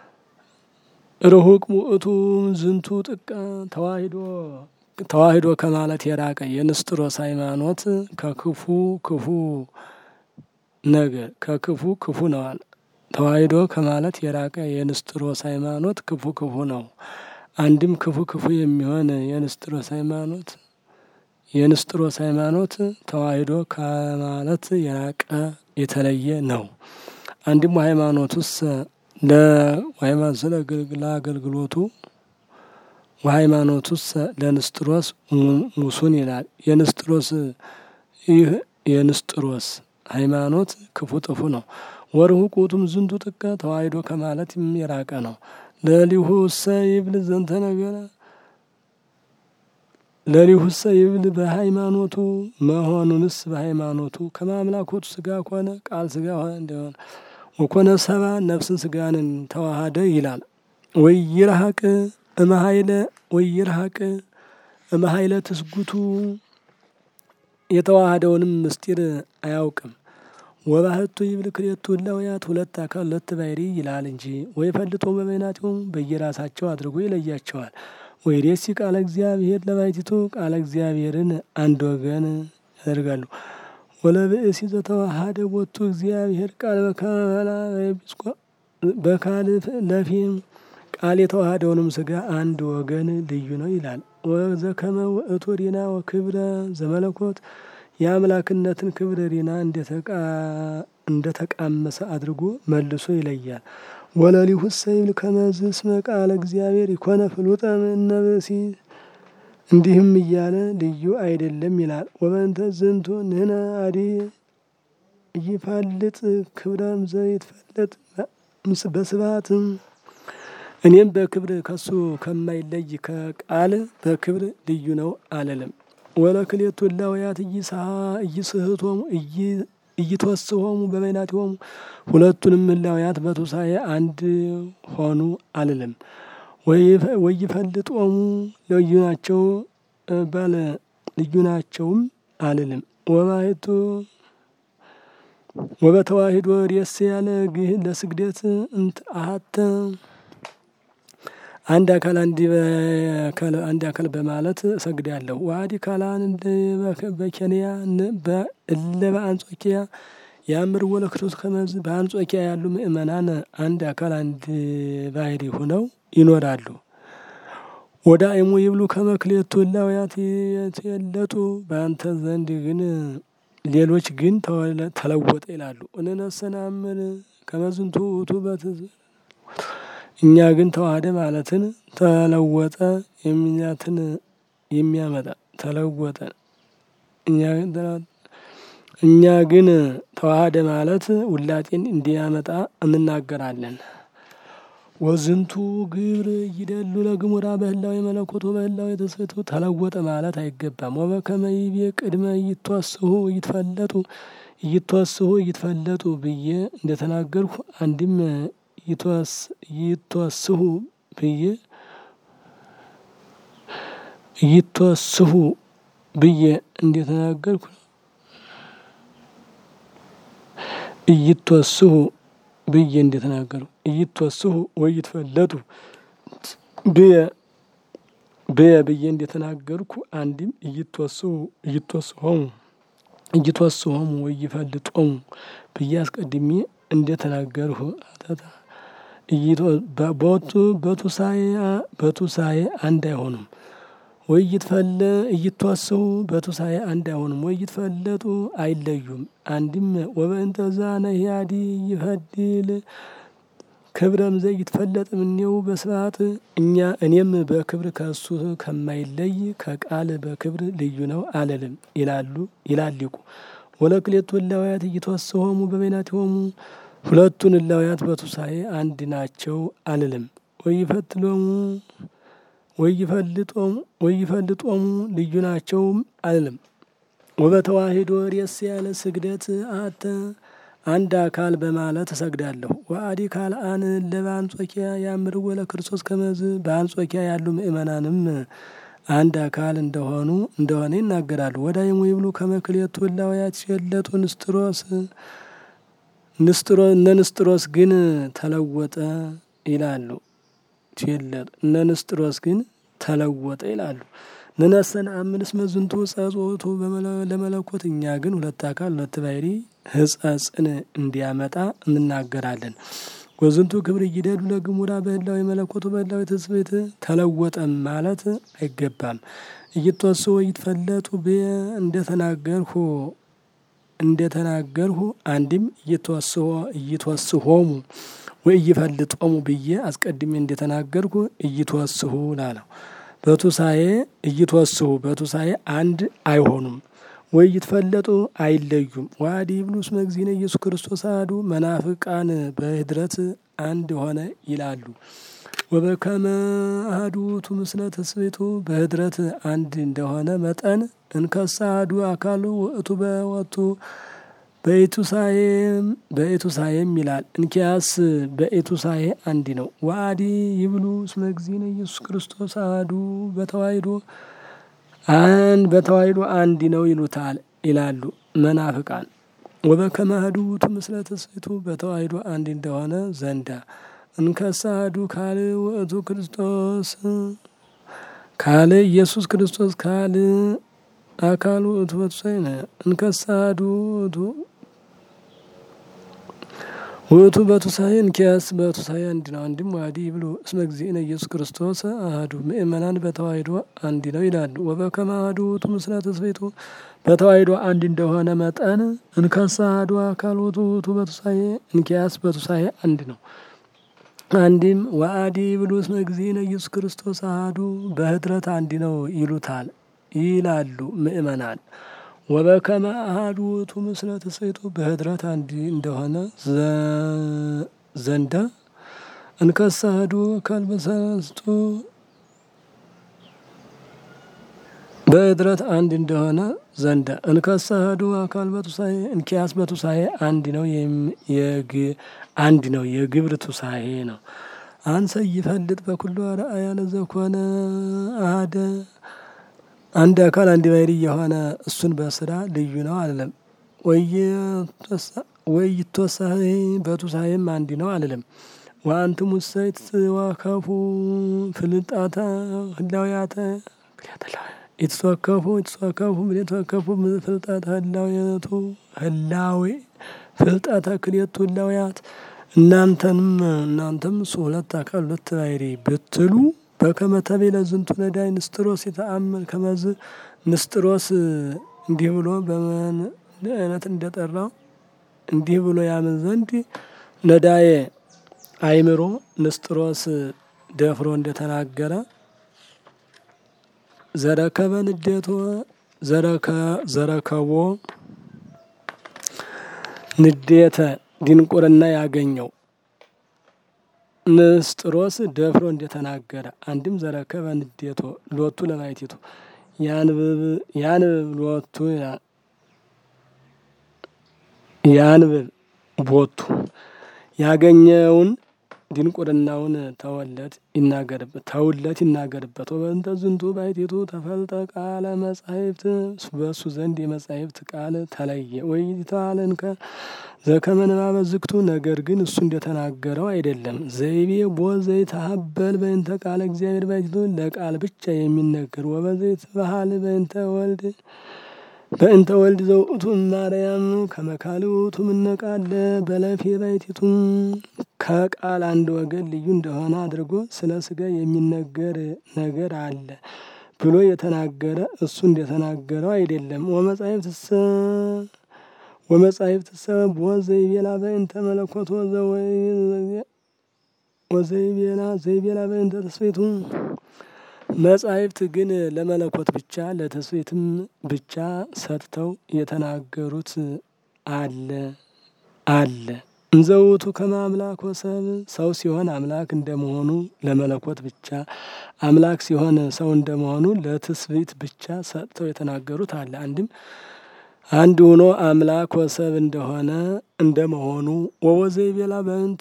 ርሁቅ ውእቱ ዝንቱ ጥቀ ተዋሂዶ ተዋሂዶ ከማለት የራቀ የንስጥሮስ ሃይማኖት ከክፉ ክፉ ነገር ከክፉ ክፉ ነዋል። ተዋሂዶ ከማለት የራቀ የንስጥሮስ ሃይማኖት ክፉ ክፉ ነው። አንድም ክፉ ክፉ የሚሆን የንስጥሮስ ሃይማኖት የንስጥሮስ ሃይማኖት ተዋሂዶ ከማለት የራቀ የተለየ ነው። አንድም ሃይማኖቱስ ለሃይማኖት ለአገልግሎቱ ወሃይማኖቱስ ለንስጥሮስ ሙሱን ይላል። የንስጥሮስ ይህ የንስጥሮስ ሃይማኖት ክፉ ጥፉ ነው። ወርሁቅ ውእቱም ዝንቱ ጥቀ ተዋሂዶ ከማለት የራቀ ነው። ለሊሁሰ ይብል ዘንተ ነገረ ለሊሁሰ ይብል በሃይማኖቱ መሆኑንስ በሃይማኖቱ ከማምላኮቱ ስጋ ኮነ ቃል ስጋ ሆነ እንደሆነ ወኮነ ሰባ ነፍስን ስጋንን ተዋሃደ ይላል። ወይርሐቅ እመሀይለ ወይርሐቅ እመሀይለ ትስጉቱ የተዋሃደውንም ምስጢር አያውቅም። ወባህቱ ይብል ክልኤቱ ህላውያት ሁለት አካል ሁለት ባሕሪ ይላል እንጂ ወይ ፈልጦ በበይናቲሆሙ በየራሳቸው አድርጎ ይለያቸዋል። ወይ ሬሲ ቃለ እግዚአብሔር ለባሕቲቱ ቃለ እግዚአብሔርን አንድ ወገን ያደርጋሉ። ወለብእሲ ዘተዋሃደ ቦቱ እግዚአብሔር ቃል በከመላ በካል ለፊም ቃል የተዋሃደውንም ስጋ አንድ ወገን ልዩ ነው ይላል። ወዘከመ ውእቱ ሪና ወክብረ ዘመለኮት የአምላክነትን ክብር ሪና እንደተቃመሰ አድርጎ መልሶ ይለያል። ወለሊሁሰ ይብል ከመዝ እስመ ቃለ እግዚአብሔር ይኮነ ፍሉጠ እምነ ብእሲ እንዲህም እያለ ልዩ አይደለም ይላል። ወበእንተ ዝንቱ ንሕነ አዲ ይፋልጥ ክብረም ዘይትፈለጥ በስብሐት እኔም በክብር ከሱ ከማይለይ ከቃል በክብር ልዩ ነው አለለም። ወለክልኤቱ ህላውያት እይስህቶሙ እይትወስሆሙ በበይናቲሆሙ ሁለቱንም ህላውያት በትንሣኤ አንድ ሆኑ አልልም። ወይፈልጦሙ ልዩ ናቸው ባለ ልዩ ናቸውም አልልም። ወባሕቱ ወበተዋሂዶ ሬስ ያለ ግህ ለስግደት እንት አሀተ አንድ አካል አንድ አካል በማለት እሰግዳለሁ። ዋዲ ካላን በኬንያ እለ በአንጾኪያ የአምር ወለ ክርስቶስ ከመዝ በአንጾኪያ ያሉ ምእመናን አንድ አካል አንድ ባህሪ ሆነው ይኖራሉ። ወደ አይሙ ይብሉ ከመክሌቱ እላውያት የለጡ በአንተ ዘንድ ግን ሌሎች ግን ተለወጠ ይላሉ። እንነሰናምን ከመዝንቱ ውእቱ በትዝ እኛ ግን ተዋህደ ማለትን ተለወጠ የሚኛትን የሚያመጣ ተለወጠ እኛ ግን ተዋህደ ማለት ውላጤን እንዲያመጣ እንናገራለን። ወዝንቱ ግብር ይደሉ ለግሙራ በህላዊ መለኮቱ በህላዊ ተስፈቱ ተለወጠ ማለት አይገባም። ወበከመ ይቤ ቅድመ ይትወስሁ ይትፈለጡ ይትወስሁ ይትፈለጡ ብዬ እንደተናገርሁ አንድም ይትወስሁ ብዬ ይትወስሁ ብዬ እንደተናገርኩ እይትወስሁ ብዬ እንደተናገሩ እይትወስሁ ወይ ይትፈለጡ ብየ ብየ ብዬ እንደተናገርኩ አንድም እይትወስሁ እይትወስሆሙ እይትወስሆሙ ወይ ይፈልጦሙ ብዬ አስቀድሜ እንደተናገርሁ አተታ በቱ በቱሳኤ በቱሳኤ አንድ አይሆኑም። ወይ ይትፈለ እይትወስሁ በቱሳኤ አንድ አይሆኑም። ወይ ይትፈለጡ አይለዩም። አንድም ወበእንተዛ ነህያዲ ይፈድል ክብረም ዘ ይትፈለጥ እምኔው በስርዓት እኛ እኔም በክብር ከእሱ ከማይለይ ከቃል በክብር ልዩ ነው አልልም ይላሉ ይላሊቁ ወለክሌቱ እላውያት እይትወስሆሙ በበይናቲሆሙ ሁለቱን እላውያት በቱሳኤ አንድ ናቸው አልልም። ወይፈትሎሙ ወይፈልጦሙ ወይፈልጦሙ ልዩ ናቸውም አልልም። ወበተዋሂዶ ሬስ ያለ ስግደት አተ አንድ አካል በማለት እሰግዳለሁ። ወአዲ ካልአን ለበአንጾኪያ ያምር ወለ ክርስቶስ ከመዝ በአንጾኪያ ያሉ ምእመናንም አንድ አካል እንደሆኑ እንደሆነ ይናገራሉ። ወዳይሙ ይብሉ ከመክሌቱ እላውያት ሲወለጡ ንስጥሮስ ንስጥሮ እነ ንስጥሮስ ግን ተለወጠ ይላሉ። ሲወለጡ እነ ንስጥሮስ ግን ተለወጠ ይላሉ። ንነሰን አምንስ መዝንቱ ጸጾቱ ለመለኮት እኛ ግን ሁለት አካል ሁለት ባህሪ ህጸጽን እንዲያመጣ እንናገራለን። ወዝንቱ ክብር እይደሉ ለግሙራ በህላዊ መለኮቱ በህላዊ ትስብእት ተለወጠም ማለት አይገባም። እይትወስሁ ይትፈለጡ ብየ እንደተናገርሁ እንደተናገርሁ አንድም እይትወስሆ እይትወስሆሙ ወይ እይፈልጦሙ ብዬ አስቀድሜ እንደተናገርኩ እይትወስሁ ላለው በቱሳኤ እይትወስሁ በቱሳኤ አንድ አይሆኑም። ወይ ይትፈለጡ አይለዩም። ዋዲ ብሉስ መግዚነ ኢየሱስ ክርስቶስ አሐዱ መናፍቃን በህድረት አንድ ሆነ ይላሉ። ወበከመ አሐዱ ውእቱ ምስለ ትስብእቱ በህድረት አንድ እንደሆነ መጠን እንከሰ አሐዱ አካሉ ውእቱ በወቱ በኢቱሳኤም በኢቱሳኤም ይላል። እንኪያስ በኢቱሳኤ አንድ ነው። ዋዲ ይብሉ እስመ እግዚእነ ኢየሱስ ክርስቶስ አሐዱ በተዋሂዶ አን በተዋሂዶ አንድ ነው ይሉታል ይላሉ መናፍቃን። ወበከመ አሐዱ ውእቱ ምስለ ትስብእቱ በተዋሂዶ አንድ እንደሆነ ዘንዳ እንከሰ አሐዱ ካል ውእቱ ክርስቶስ ካል ኢየሱስ ክርስቶስ ካል አካል ውእቱ በቱሳኤ እንከሰ አሐዱ ውእቱ ውእቱ በቱሳኤ እንኪያስ በቱሳኤ አንድ ነው። አንድም ዋዲ ብሎ እስመ እግዚእነ ኢየሱስ ክርስቶስ አሐዱ ምእመናን በተዋሂዶ አንድ ነው ይላሉ። ወበከመ አሐዱ ውእቱ ምስለ ትስብእቱ በተዋሂዶ አንድ እንደሆነ መጠን እንከሰ አሐዱ አካል ውእቱ ውእቱ በቱሳኤ እንኪያስ በቱሳኤ አንድ ነው። አንድም ወአዲ ብሎ እስመ እግዚእነ ኢየሱስ ክርስቶስ አሐዱ በህድረት አንድ ነው ይሉታል ይላሉ ምእመናን። ወበከመ አሐዱ ውእቱ ምስለ ትስብእቱ በህድረት አንድ እንደሆነ ዘንዳ እንከሰ አሐዱ አካል በሰለስቱ በህድረት አንድ እንደሆነ ዘንዳ እንከሰ አሐዱ አካል በቱሳኤ እንኪያስ በቱሳኤ አንድ ነው አንድ ነው የግብር ቱሳኤ ነው። አንሰ ይፈልጥ በኩሉ አርአያ ለዘኮነ አሐደ አንድ አካል አንድ ባህሪ የሆነ እሱን በስራ ልዩ ነው አልልም። ወይ ይትወሳሄ በቱሳኤም አንድ ነው አልልም። ወአንትሙ ሰይት ዋከፉ ፍልጣተ ህላውያተ የተወከፉ የተወከፉ የተወከፉ ፍልጠተ ህላዌቱ ህላዌ ፍልጠተ ክሌቱ ህላውያት እናንተንም እናንተም ሁለት አካል ሁለት ባሕሪ ብትሉ በከመ ተቤለ ዝንቱ ነዳይ ንስጥሮስ የተአመን ከመዝ ንስጥሮስ እንዲህ ብሎ በምን አይነት እንደጠራው እንዲህ ብሎ ያምን ዘንድ ነዳዬ አይምሮ ንስጥሮስ ደፍሮ እንደተናገረ ዘረከበ ንዴቶ ዘረከቦ ንዴተ ድንቁርና ያገኘው ንስጥሮስ ደፍሮ እንደተናገረ አንድም ዘረከበ ንዴቶ ሎቱ ለማየቲቱ ያንብብ ያንብብ ሎቱ ያንብብ ቦቱ ያገኘውን ድንቁርናውን ተወለት ይናገርበት ተውለት ይናገርበት። ወበእንተ ዝንቱ ባሕቲቱ ተፈልጠ ቃለ መጻሕፍት በእሱ ዘንድ የመጻሕፍት ቃል ተለየ። ወይ ተዋለንከ ዘከመ ንባበ ዝግቱ ነገር ግን እሱ እንደተናገረው አይደለም። ዘይቤ ቦ ዘይተሀበል በእንተ ቃለ እግዚአብሔር ባሕቲቱ ለቃል ብቻ የሚነገር ወበዘይት ባህል በእንተ ወልድ በእንተ ወልድ ዘውእቱ ማርያም ከመካል ውእቱ ምነቃለ በለፌ ባሕቲቱ ከቃል አንድ ወገን ልዩ እንደሆነ አድርጎ ስለ ስጋ የሚነገር ነገር አለ ብሎ የተናገረ እሱ እንደተናገረው አይደለም። ወመጻሕፍትሰ ወመጻሕፍትሰ ቦ ዘይቤላ በእንተ መለኮት ወዘይቤላ ዘይቤላ በእንተ ተስቤቱ መጻሕፍት ግን ለመለኮት ብቻ ለተስቤትም ብቻ ሰጥተው የተናገሩት አለ አለ እንዘውቱ ከመ አምላክ ወሰብ ሰው ሲሆን አምላክ እንደመሆኑ ለመለኮት ብቻ አምላክ ሲሆን ሰው እንደመሆኑ ለትስብእት ብቻ ሰጥተው የተናገሩት አለ። አንድም አንድ ሆኖ አምላክ ወሰብ እንደሆነ እንደመሆኑ ወወዘይ ቤላ በእንት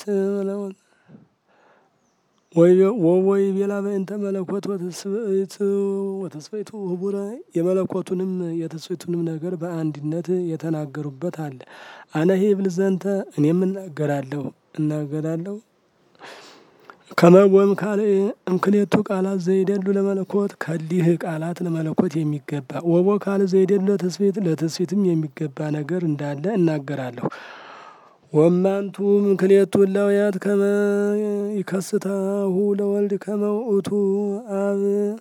ወወይ ቤላ በእንተ መለኮት ወተስፈይቱ ህቡረ የመለኮቱንም የተስፈይቱንም ነገር በአንድነት የተናገሩበት አለ። አነሄ ብል ዘንተ እኔም እናገራለሁ እናገራለሁ ከመወም ካለ እምክሌቱ ቃላት ዘይደሉ ለመለኮት ከሊህ ቃላት ለመለኮት የሚገባ ወቦ ካለ ዘይደሉ ለተስፌት ለተስፌትም የሚገባ ነገር እንዳለ እናገራለሁ። ወማንቱ ምክሌቱ እላውያት ከመ ይከስታሁ ለወልድ ከመ ውእቱ አብ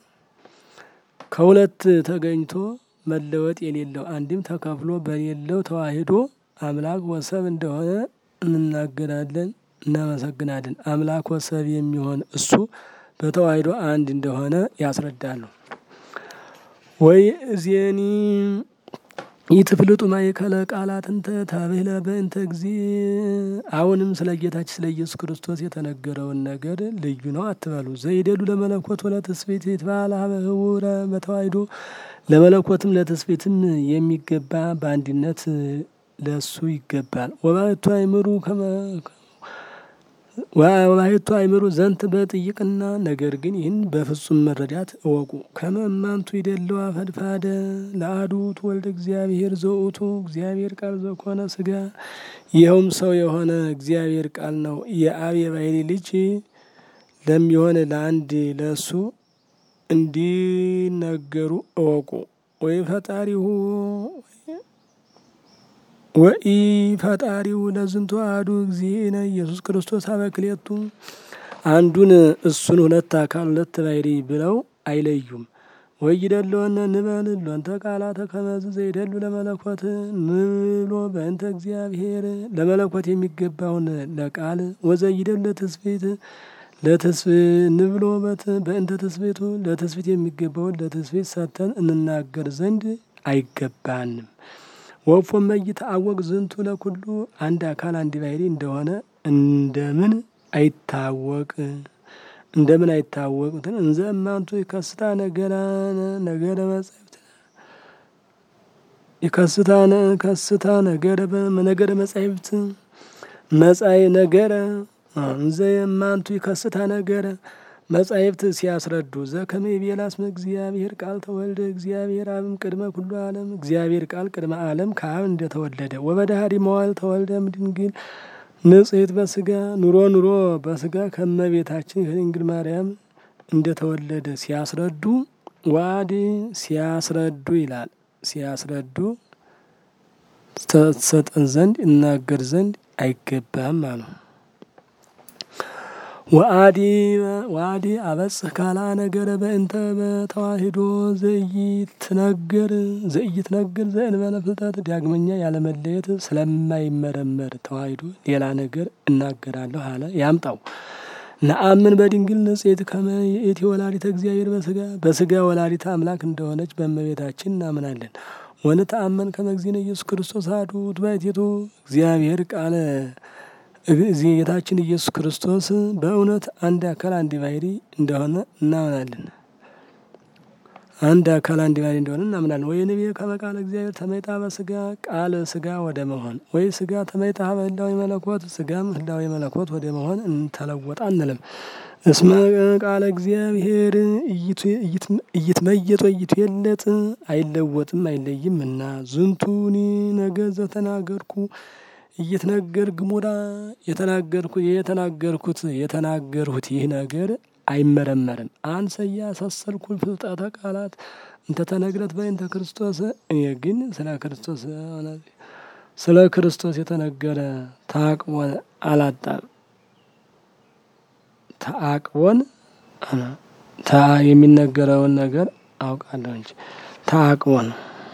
ከሁለት ተገኝቶ መለወጥ የሌለው አንድም ተከፍሎ በሌለው ተዋሂዶ አምላክ ወሰብ እንደሆነ እንናገራለን እናመሰግናለን። አምላክ ወሰብ የሚሆን እሱ በተዋሂዶ አንድ እንደሆነ ያስረዳሉ። ወይ እዜኒ ይትፍልጡ ማእከለ ቃላት እንተ ታብህለ በእንተ እግዚ አሁንም ስለ ጌታችን ስለ ኢየሱስ ክርስቶስ የተነገረውን ነገር ልዩ ነው አትበሉ። ዘይደሉ ለመለኮት ወለትስብእት ይትባል ሀበ ህቡረ በተዋሂዶ ለመለኮትም ለትስብእትም የሚገባ በአንድነት ለሱ ይገባል። ወባሕቱ አይምሩ ወባሕቱ አይምሩ ዘንት በጥይቅና ነገር ግን ይህን በፍጹም መረዳት እወቁ። ከመ እማንቱ ይደለዋ ፈድፋደ ለአሐዱ ወልደ እግዚአብሔር ዘውእቱ እግዚአብሔር ቃል ዘኮነ ስጋ ይኸውም ሰው የሆነ እግዚአብሔር ቃል ነው። የአብ የባሕሪ ልጅ ለሚሆን ለአንድ ለእሱ እንዲነገሩ እወቁ። ወይ ፈጣሪሁ ወኢ ፈጣሪው ለዝንቱ አሐዱ እግዚእነ ኢየሱስ ክርስቶስ አበክሌቱ አንዱን እሱን ሁለት አካል ሁለት ባሕሪ ብለው አይለዩም። ወይ ይደለወነ ንበል ሎንተ ቃላተ ከመዝ ዘይደሉ ለመለኮት ንብሎ በእንተ እግዚአብሔር ለመለኮት የሚገባውን ለቃል ወዘይደሉ ለትስብእት ለትስብ ንብሎ በእንተ ትስብእቱ ለትስብእት የሚገባውን ለትስብእት ሰጥተን እንናገር ዘንድ አይገባንም። ወፎ መይትዐወቅ ዝንቱ ለኩሉ አንድ አካል አንድ ባሕሪ እንደሆነ እንደምን አይታወቅ እንደምን አይታወቁትን እንዘ እማንቱ ይከስታ ነገራ ነገረ መጻሕፍት ይከስታ ከስታ ነገረ ነገረ መጻሕፍት መጻይ ነገረ እንዘ የማንቱ ይከስታ ነገረ መጻሕፍት ሲያስረዱ ዘከመ ይቤላ እስመ እግዚአብሔር ቃል ተወልደ እግዚአብሔር አብም ቅድመ ኩሉ ዓለም እግዚአብሔር ቃል ቅድመ ዓለም ከአብ እንደተወለደ ወበዳህሪ መዋዕል ተወልደ እምድንግል ንጽሕት በስጋ ኑሮ ኑሮ በስጋ ከመቤታችን ከድንግል ማርያም እንደተወለደ ሲያስረዱ ዋዲ ሲያስረዱ ይላል። ሲያስረዱ ሰጠን ዘንድ እናገር ዘንድ አይገባም አሉ። ወአዲ ወአዲ አበጽህ ካላ ነገረ በእንተ በተዋሂዶ ዘይትነገር ዘይትነገር ዘእንበለ ፍልጠት ዳግመኛ ያለመለየት ስለማይመረመር ተዋሂዶ ሌላ ነገር እናገራለሁ አለ። ያምጣው ነአምን በድንግል ንጽሕት ከመ ይእቲ ወላዲተ እግዚአብሔር በስጋ በስጋ ወላዲተ አምላክ እንደሆነች በእመቤታችን እናምናለን። ወንተአመን ከመ እግዚእነ ኢየሱስ ክርስቶስ አሐዱ ባሕቲቱ እግዚአብሔር ቃለ ጌታችን ኢየሱስ ክርስቶስ በእውነት አንድ አካል አንድ ባሕሪ እንደሆነ እናምናለን። አንድ አካል አንድ ባሕሪ እንደሆነ እናምናለን። ወይ ነቢየ ከመ ቃለ እግዚአብሔር ተመይጣ በስጋ ቃል ስጋ ወደ መሆን ወይ ስጋ ተመይጣ በህላዊ መለኮት ስጋም ህላዊ መለኮት ወደ መሆን እንተለወጣ አንልም። እስመ ቃለ እግዚአብሔር እይትመየጥ ወይትዌለጥ አይለወጥም አይለይም እና ዝንቱኒ ነገር ዘተናገርኩ እይትነገር ግሙራ የተናገርኩ የተናገርኩት የተናገርሁት ይህ ነገር አይመረመርም። አንሰያ ሰሰልኩ ፍልጠተ ቃላት እንተተነግረት በእንተ ክርስቶስ እኔ ግን ስለ ክርስቶስ ስለ ክርስቶስ የተነገረ ተአቅቦን አላጣም። ተአቅቦን ታ የሚነገረውን ነገር አውቃለሁ እንጂ ተአቅቦን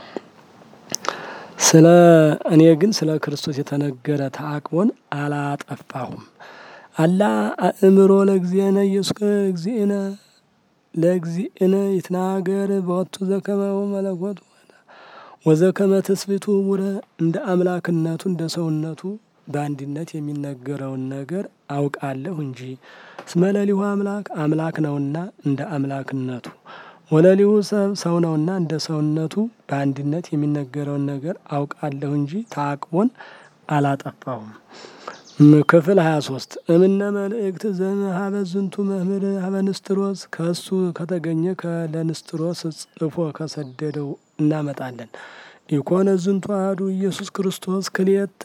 ስለ እኔ ግን ስለ ክርስቶስ የተነገረ ተአቅቦን አላጠፋሁም። አላ አእምሮ ለእግዚእነ ኢየሱስ እግዚእነ ለእግዚእነ ይትናገር በወቱ ዘከመው መለኮቱ ወዘከመ ትስብእቱ ውረ እንደ አምላክነቱ እንደ ሰውነቱ በአንድነት የሚነገረውን ነገር አውቃለሁ እንጂ እስመ ለሊሁ አምላክ አምላክ ነውና እንደ አምላክነቱ ወለሊሁ ሰብ ሰው ነውና እንደ ሰውነቱ በአንድነት የሚነገረውን ነገር አውቃለሁ እንጂ ተአቅቦን አላጠፋሁም። ክፍል ሀያ ሶስት እምነ መልእክት ዘሀበ ዝንቱ መምህር ሀበ ንስጥሮስ ከእሱ ከተገኘ ከለንስጥሮስ ጽፎ ከሰደደው እናመጣለን። ኢኮነ ዝንቱ አሐዱ ኢየሱስ ክርስቶስ ክልኤተ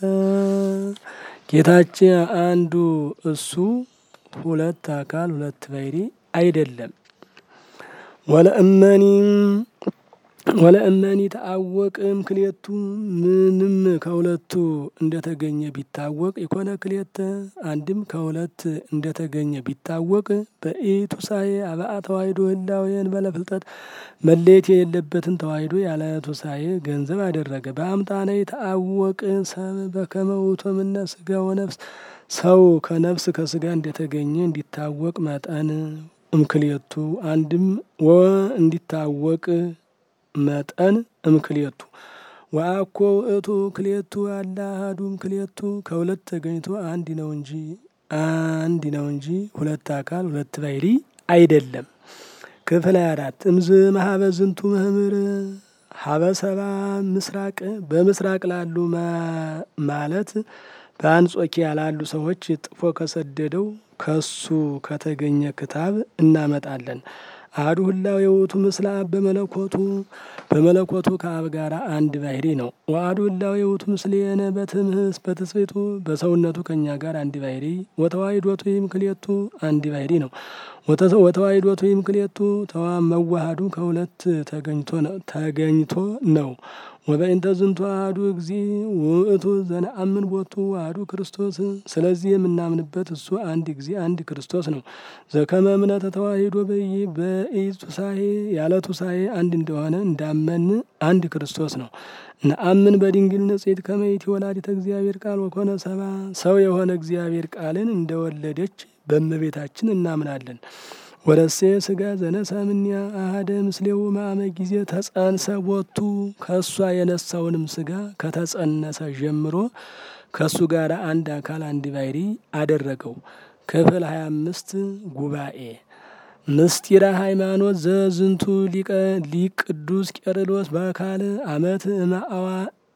ጌታችን አንዱ እሱ ሁለት አካል ሁለት ባሕሪ አይደለም። ወለእመኒ ወለእመኒ ተአወቅም ክልኤቱ ምንም ከሁለቱ እንደተገኘ ቢታወቅ ኢኮነ ክልኤተ አንድም ከሁለት እንደተገኘ ቢታወቅ በኢቱሳኤ አብአ ተዋሂዶ ህላዌን በለፍልጠት መለየት የሌለበትን ተዋሂዶ ያለ ቱሳኤ ገንዘብ አደረገ። በአምጣነ የተአወቅ ሰብ በከመ ውእቱ እምነ ስጋ ወነፍስ ሰው ከነፍስ ከስጋ እንደተገኘ እንዲታወቅ መጠን እምክልኤቱ አንድም ወ እንዲታወቅ መጠን እምክልኤቱ ወአኮ ውእቱ ክልኤቱ አላ አሐዱ እምክልኤቱ ከሁለት ተገኝቶ አንድ ነው እንጂ አንድ ነው እንጂ ሁለት አካል ሁለት ባሕሪ አይደለም። ክፍል አራት እምዝ መሀበ ዝንቱ መምህር ሀበ ሰባ ምስራቅ በምስራቅ ላሉ ማለት በአንጾኪያ ላሉ ሰዎች ጥፎ ከሰደደው ከሱ ከተገኘ ክታብ እናመጣለን። አሐዱ ህላዌ ውእቱ ምስለ አብ በመለኮቱ በመለኮቱ ከአብ ጋር አንድ ባሕሪ ነው። ወአሐዱ ህላዌ ውእቱ ምስሌነ በትምህስ በትስብእቱ በሰውነቱ ከእኛ ጋር አንድ ባሕሪ ወተዋሕዶቱ ይምክልኤቱ አንድ ባሕሪ ነው። ወተዋሕዶቱ ይምክልኤቱ ተዋ መዋሃዱ ከሁለት ተገኝቶ ነው። ወበእንተ ዝንቱ አሐዱ እግዚእ ውእቱ ዘነአምን ቦቱ አሐዱ ክርስቶስ ስለዚህ የምናምንበት እሱ አንድ ጊዜ አንድ ክርስቶስ ነው። ዘከመ እምነተ ተዋሂዶ በኢቱሳሄ ያለ ቱሳሄ አንድ እንደሆነ እንዳመን አንድ ክርስቶስ ነው። ነአምን በድንግል ንጽሕት ከመ ይእቲ ወላዲተ እግዚአብሔር ቃል ወኮነ ሰባ ሰው የሆነ እግዚአብሔር ቃልን እንደወለደች በእመቤታችን እናምናለን። ወረሴ ስጋ ዘነሳ እምኔሃ አሐደ ምስሌው ማመ ጊዜ ተጸንሰ ቦቱ ከእሷ የነሳውንም ስጋ ከተጸነሰ ጀምሮ ከእሱ ጋር አንድ አካል አንድ ባሕሪ አደረገው። ክፍል ሀያ አምስት ጉባኤ ምስጢረ ሃይማኖት ዘዝንቱ ሊቀ ሊቅ ቅዱስ ቄርሎስ በአካል አመት እምአዋ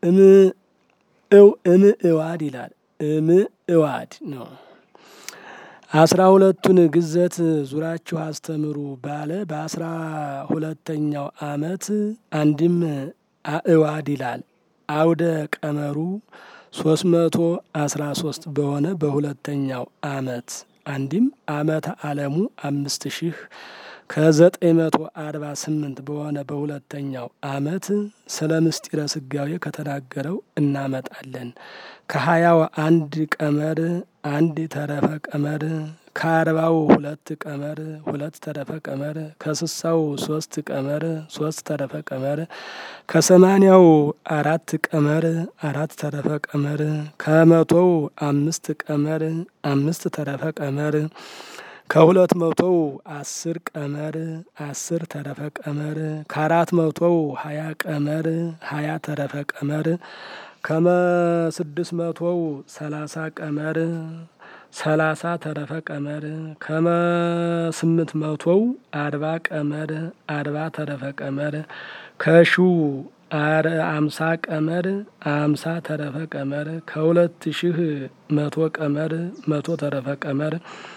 እም እዋድ ይላል እም እዋድ ነው። አስራ ሁለቱን ግዘት ዙራችሁ አስተምሩ ባለ በአስራ ሁለተኛው አመት አንድም አእዋድ ይላል። አውደ ቀመሩ ሶስት መቶ አስራ ሶስት በሆነ በሁለተኛው አመት አንዲም አመተ ዓለሙ አምስት ሺህ ከዘጠኝ መቶ አርባ ስምንት በሆነ በሁለተኛው አመት ስለ ምስጢረ ስጋዌ ከተናገረው እናመጣለን። ከሀያው አንድ ቀመር አንድ ተረፈ ቀመር ከአርባው ሁለት ቀመር ሁለት ተረፈ ቀመር ከስሳው ሶስት ቀመር ሶስት ተረፈ ቀመር ከሰማንያው አራት ቀመር አራት ተረፈ ቀመር ከመቶው አምስት ቀመር አምስት ተረፈ ቀመር ከሁለት መቶው አስር ቀመር አስር ተረፈ ቀመር ከአራት መቶው ሀያ ቀመር ሀያ ተረፈ ቀመር ከመ ስድስት መቶው ሰላሳ ቀመር ሰላሳ ተረፈ ቀመር ከመ ስምንት መቶው አርባ ቀመር አርባ ተረፈ ቀመር ከሺው አምሳ ቀመር አምሳ ተረፈ ቀመር ከሁለት ሺህ መቶ ቀመር መቶ ተረፈ ቀመር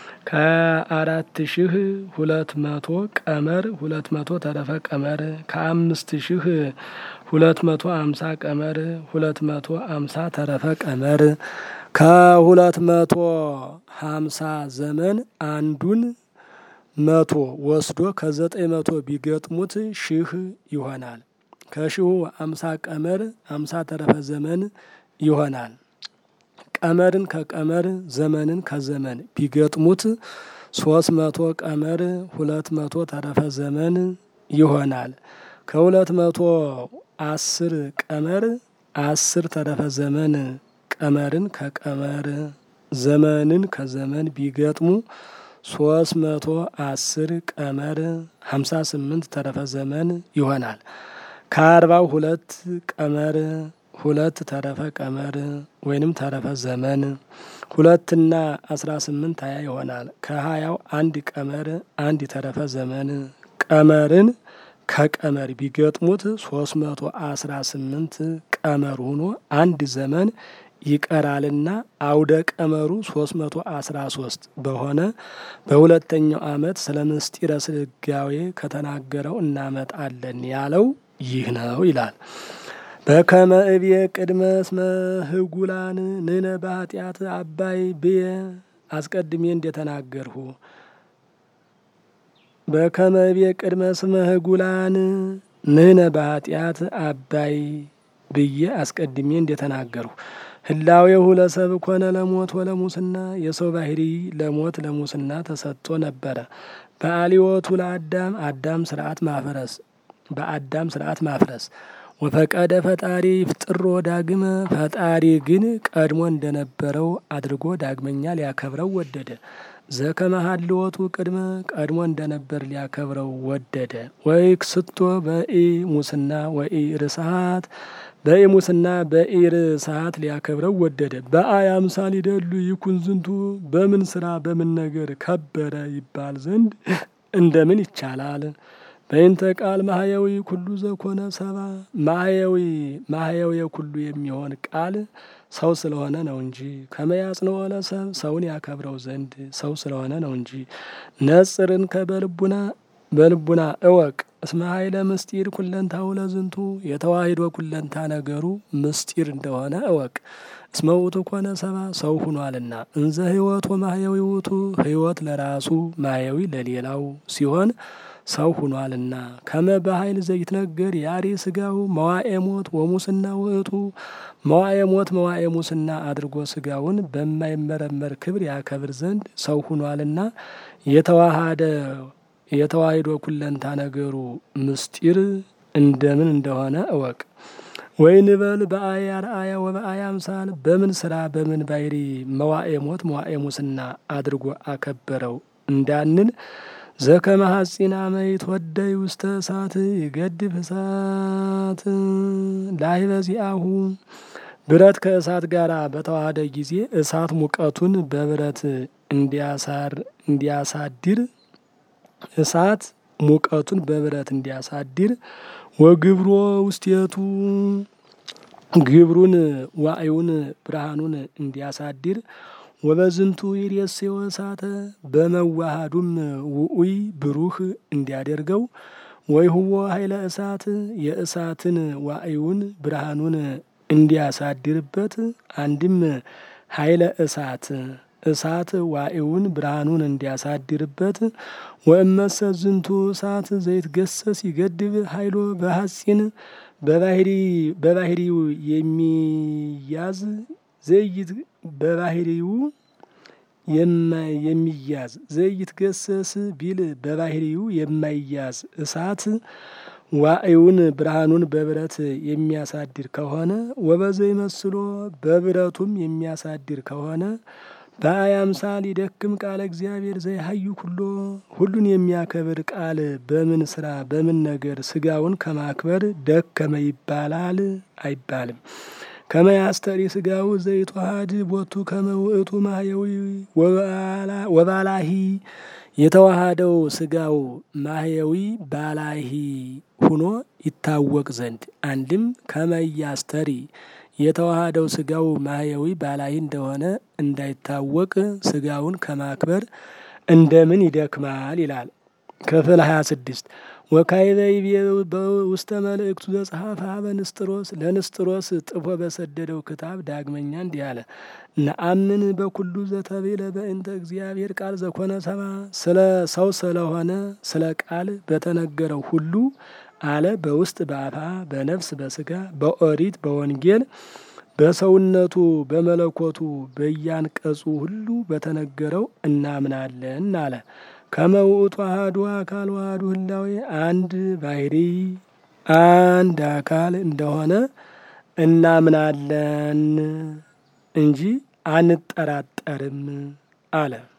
ከአራት ሺህ ሁለት መቶ ቀመር ሁለት መቶ ተረፈ ቀመር ከአምስት ሺህ ሁለት መቶ አምሳ ቀመር ሁለት መቶ አምሳ ተረፈ ቀመር ከሁለት መቶ ሀምሳ ዘመን አንዱን መቶ ወስዶ ከዘጠኝ መቶ ቢገጥሙት ሺህ ይሆናል። ከሺሁ አምሳ ቀመር አምሳ ተረፈ ዘመን ይሆናል። ቀመርን ከቀመር ዘመንን ከዘመን ቢገጥሙት ሶስት መቶ ቀመር ሁለት መቶ ተረፈ ዘመን ይሆናል። ከሁለት መቶ አስር ቀመር አስር ተረፈ ዘመን ቀመርን ከቀመር ዘመንን ከዘመን ቢገጥሙ ሶስት መቶ አስር ቀመር ሀምሳ ስምንት ተረፈ ዘመን ይሆናል። ከአርባው ሁለት ቀመር ሁለት ተረፈ ቀመር ወይንም ተረፈ ዘመን ሁለትና አስራ ስምንት ሀያ ይሆናል። ከሀያው አንድ ቀመር አንድ ተረፈ ዘመን ቀመርን ከቀመር ቢገጥሙት ሶስት መቶ አስራ ስምንት ቀመር ሆኖ አንድ ዘመን ይቀራልና አውደ ቀመሩ ሶስት መቶ አስራ ሶስት በሆነ በሁለተኛው ዓመት ስለ ምስጢረ ስጋዌ ከተናገረው እናመጣለን ያለው ይህ ነው ይላል። በከመ እብየ ቅድመ እስመ ህጉላን ንነ በኃጢአት አባይ ብየ አስቀድሜ እንደተናገርሁ በከመ እብየ ቅድመ እስመ ህጉላን ንነ በኃጢአት አባይ ብዬ አስቀድሜ እንደተናገርሁ ህላዌሁ ለሰብ ኮነ ለሞት ወለሙስና የሰው ባህሪ ለሞት ለሙስና ተሰጥቶ ነበረ። በአሊወቱ ለአዳም አዳም ስርዓት ማፍረስ በአዳም ስርዓት ማፍረስ ወፈቀደ ፈጣሪ ፍጥሮ ዳግመ ፈጣሪ ግን ቀድሞ እንደነበረው አድርጎ ዳግመኛ ሊያከብረው ወደደ። ዘከመ ሀልወቱ ቅድመ ቀድሞ እንደነበር ሊያከብረው ወደደ። ወይ ክስቶ በኢ ሙስና ወኢ ርስሃት በኢ ሙስና በኢ ርስሃት ሊያከብረው ወደደ። በአይ አምሳል ይደሉ ይኩን ዝንቱ በምን ስራ በምን ነገር ከበረ ይባል ዘንድ እንደምን ይቻላል? በይንተ ቃል ማህያዊ ኩሉ ዘኮነ ሰባ ማህያዊ ማህያዊ ኩሉ የሚሆን ቃል ሰው ስለሆነ ነው እንጂ ከመያጽንኦ ለሰብ ሰውን ያከብረው ዘንድ ሰው ስለሆነ ነው እንጂ። ነጽርን ከበልቡና በልቡና እወቅ እስመ ኃይለ ምስጢር ኩለንታው ለዝንቱ የተዋሂዶ ኩለንታ ነገሩ ምስጢር እንደሆነ እወቅ። እስመ ውእቱ ኮነ ሰባ ሰው ሁኗልና እንዘ ህይወት ወማህያዊ ውእቱ ህይወት ለራሱ ማህያዊ ለሌላው ሲሆን ሰው ሁኗልና ከመ በኃይል ዘይትነገር ያሪ ስጋው መዋኤ ሞት ወሙስና ውእቱ መዋኤ ሞት መዋኤ ሙስና አድርጎ ስጋውን በማይመረመር ክብር ያከብር ዘንድ ሰው ሁኗልና የተዋሃደ የተዋሂዶ ኩለንታ ነገሩ ምስጢር እንደምን እንደሆነ እወቅ። ወይ ንበል በአይ አርአያ ወበአይ አምሳል በምን ስራ በምን ባይሪ መዋኤ ሞት መዋኤ ሙስና አድርጎ አከበረው እንዳንል ዘከመ ሐጺን አመ ይትወደይ ውስተ እሳት ይገድፍ እሳት ላህበ ዚአሁ ብረት ከእሳት ጋር በተዋሃደ ጊዜ እሳት ሙቀቱን በብረት እንዲያሳር እንዲያሳድር እሳት ሙቀቱን በብረት እንዲያሳድር ወግብሮ ውስቴቱ ግብሩን ዋእዩን ብርሃኑን እንዲያሳድር ወበዝንቱ ይሬሴው እሳተ በመዋሃዱም ውኡይ ብሩህ እንዲያደርገው ወይ ህዎ ኃይለ እሳት የእሳትን ዋእዩን ብርሃኑን እንዲያሳድርበት አንድም ኃይለ እሳት እሳት ዋዕውን ብርሃኑን እንዲያሳድርበት ወእመሰ ዝንቱ እሳት ዘይትገሰስ ይገድብ ኃይሎ በሐጺን በባህሪው የሚያዝ ዘይት በባህሪው የሚያዝ ዘይትገሰስ ቢል በባህሪው የማይያዝ እሳት ዋዕውን ብርሃኑን በብረት የሚያሳድር ከሆነ ወበዘይ መስሎ በብረቱም የሚያሳድር ከሆነ በአያምሳል ይደክም ቃለ እግዚአብሔር ዘይሀዩ ኩሎ ሁሉን የሚያከብር ቃል በምን ስራ በምን ነገር ስጋውን ከማክበር ደከመ ይባላል አይባልም። ከመያስተሪ ስጋው ዘይተዋሃድ ቦቱ ከመውእቱ ማህየዊ ወባላሂ የተዋሃደው ስጋው ማህየዊ ባላሂ ሁኖ ይታወቅ ዘንድ አንድም ከመያስተሪ የተዋሃደው ስጋው ማህየዊ ባላሂ እንደሆነ እንዳይታወቅ ስጋውን ከማክበር እንደምን ይደክማል ይላል። ክፍል ሀያ ስድስት ወካይበይ በውስተ መልእክቱ ዘጸሐፈ በንስጥሮስ ለንስጥሮስ ጥፎ በሰደደው ክታብ ዳግመኛ እንዲህ አለ። ነአምን በኩሉ ዘተቤለ በእንተ እግዚአብሔር ቃል ዘኮነ ሰባ ስለ ሰው ስለሆነ ስለ ቃል በተነገረው ሁሉ አለ በውስጥ በአፋ በነፍስ በስጋ በኦሪት በወንጌል በሰውነቱ በመለኮቱ በያንቀጹ ሁሉ በተነገረው እናምናለን አለ። ከመውእቱ አሐዱ አካል ዋህዱ ህላዌ አንድ ባህሪ አንድ አካል እንደሆነ እናምናለን እንጂ አንጠራጠርም አለ።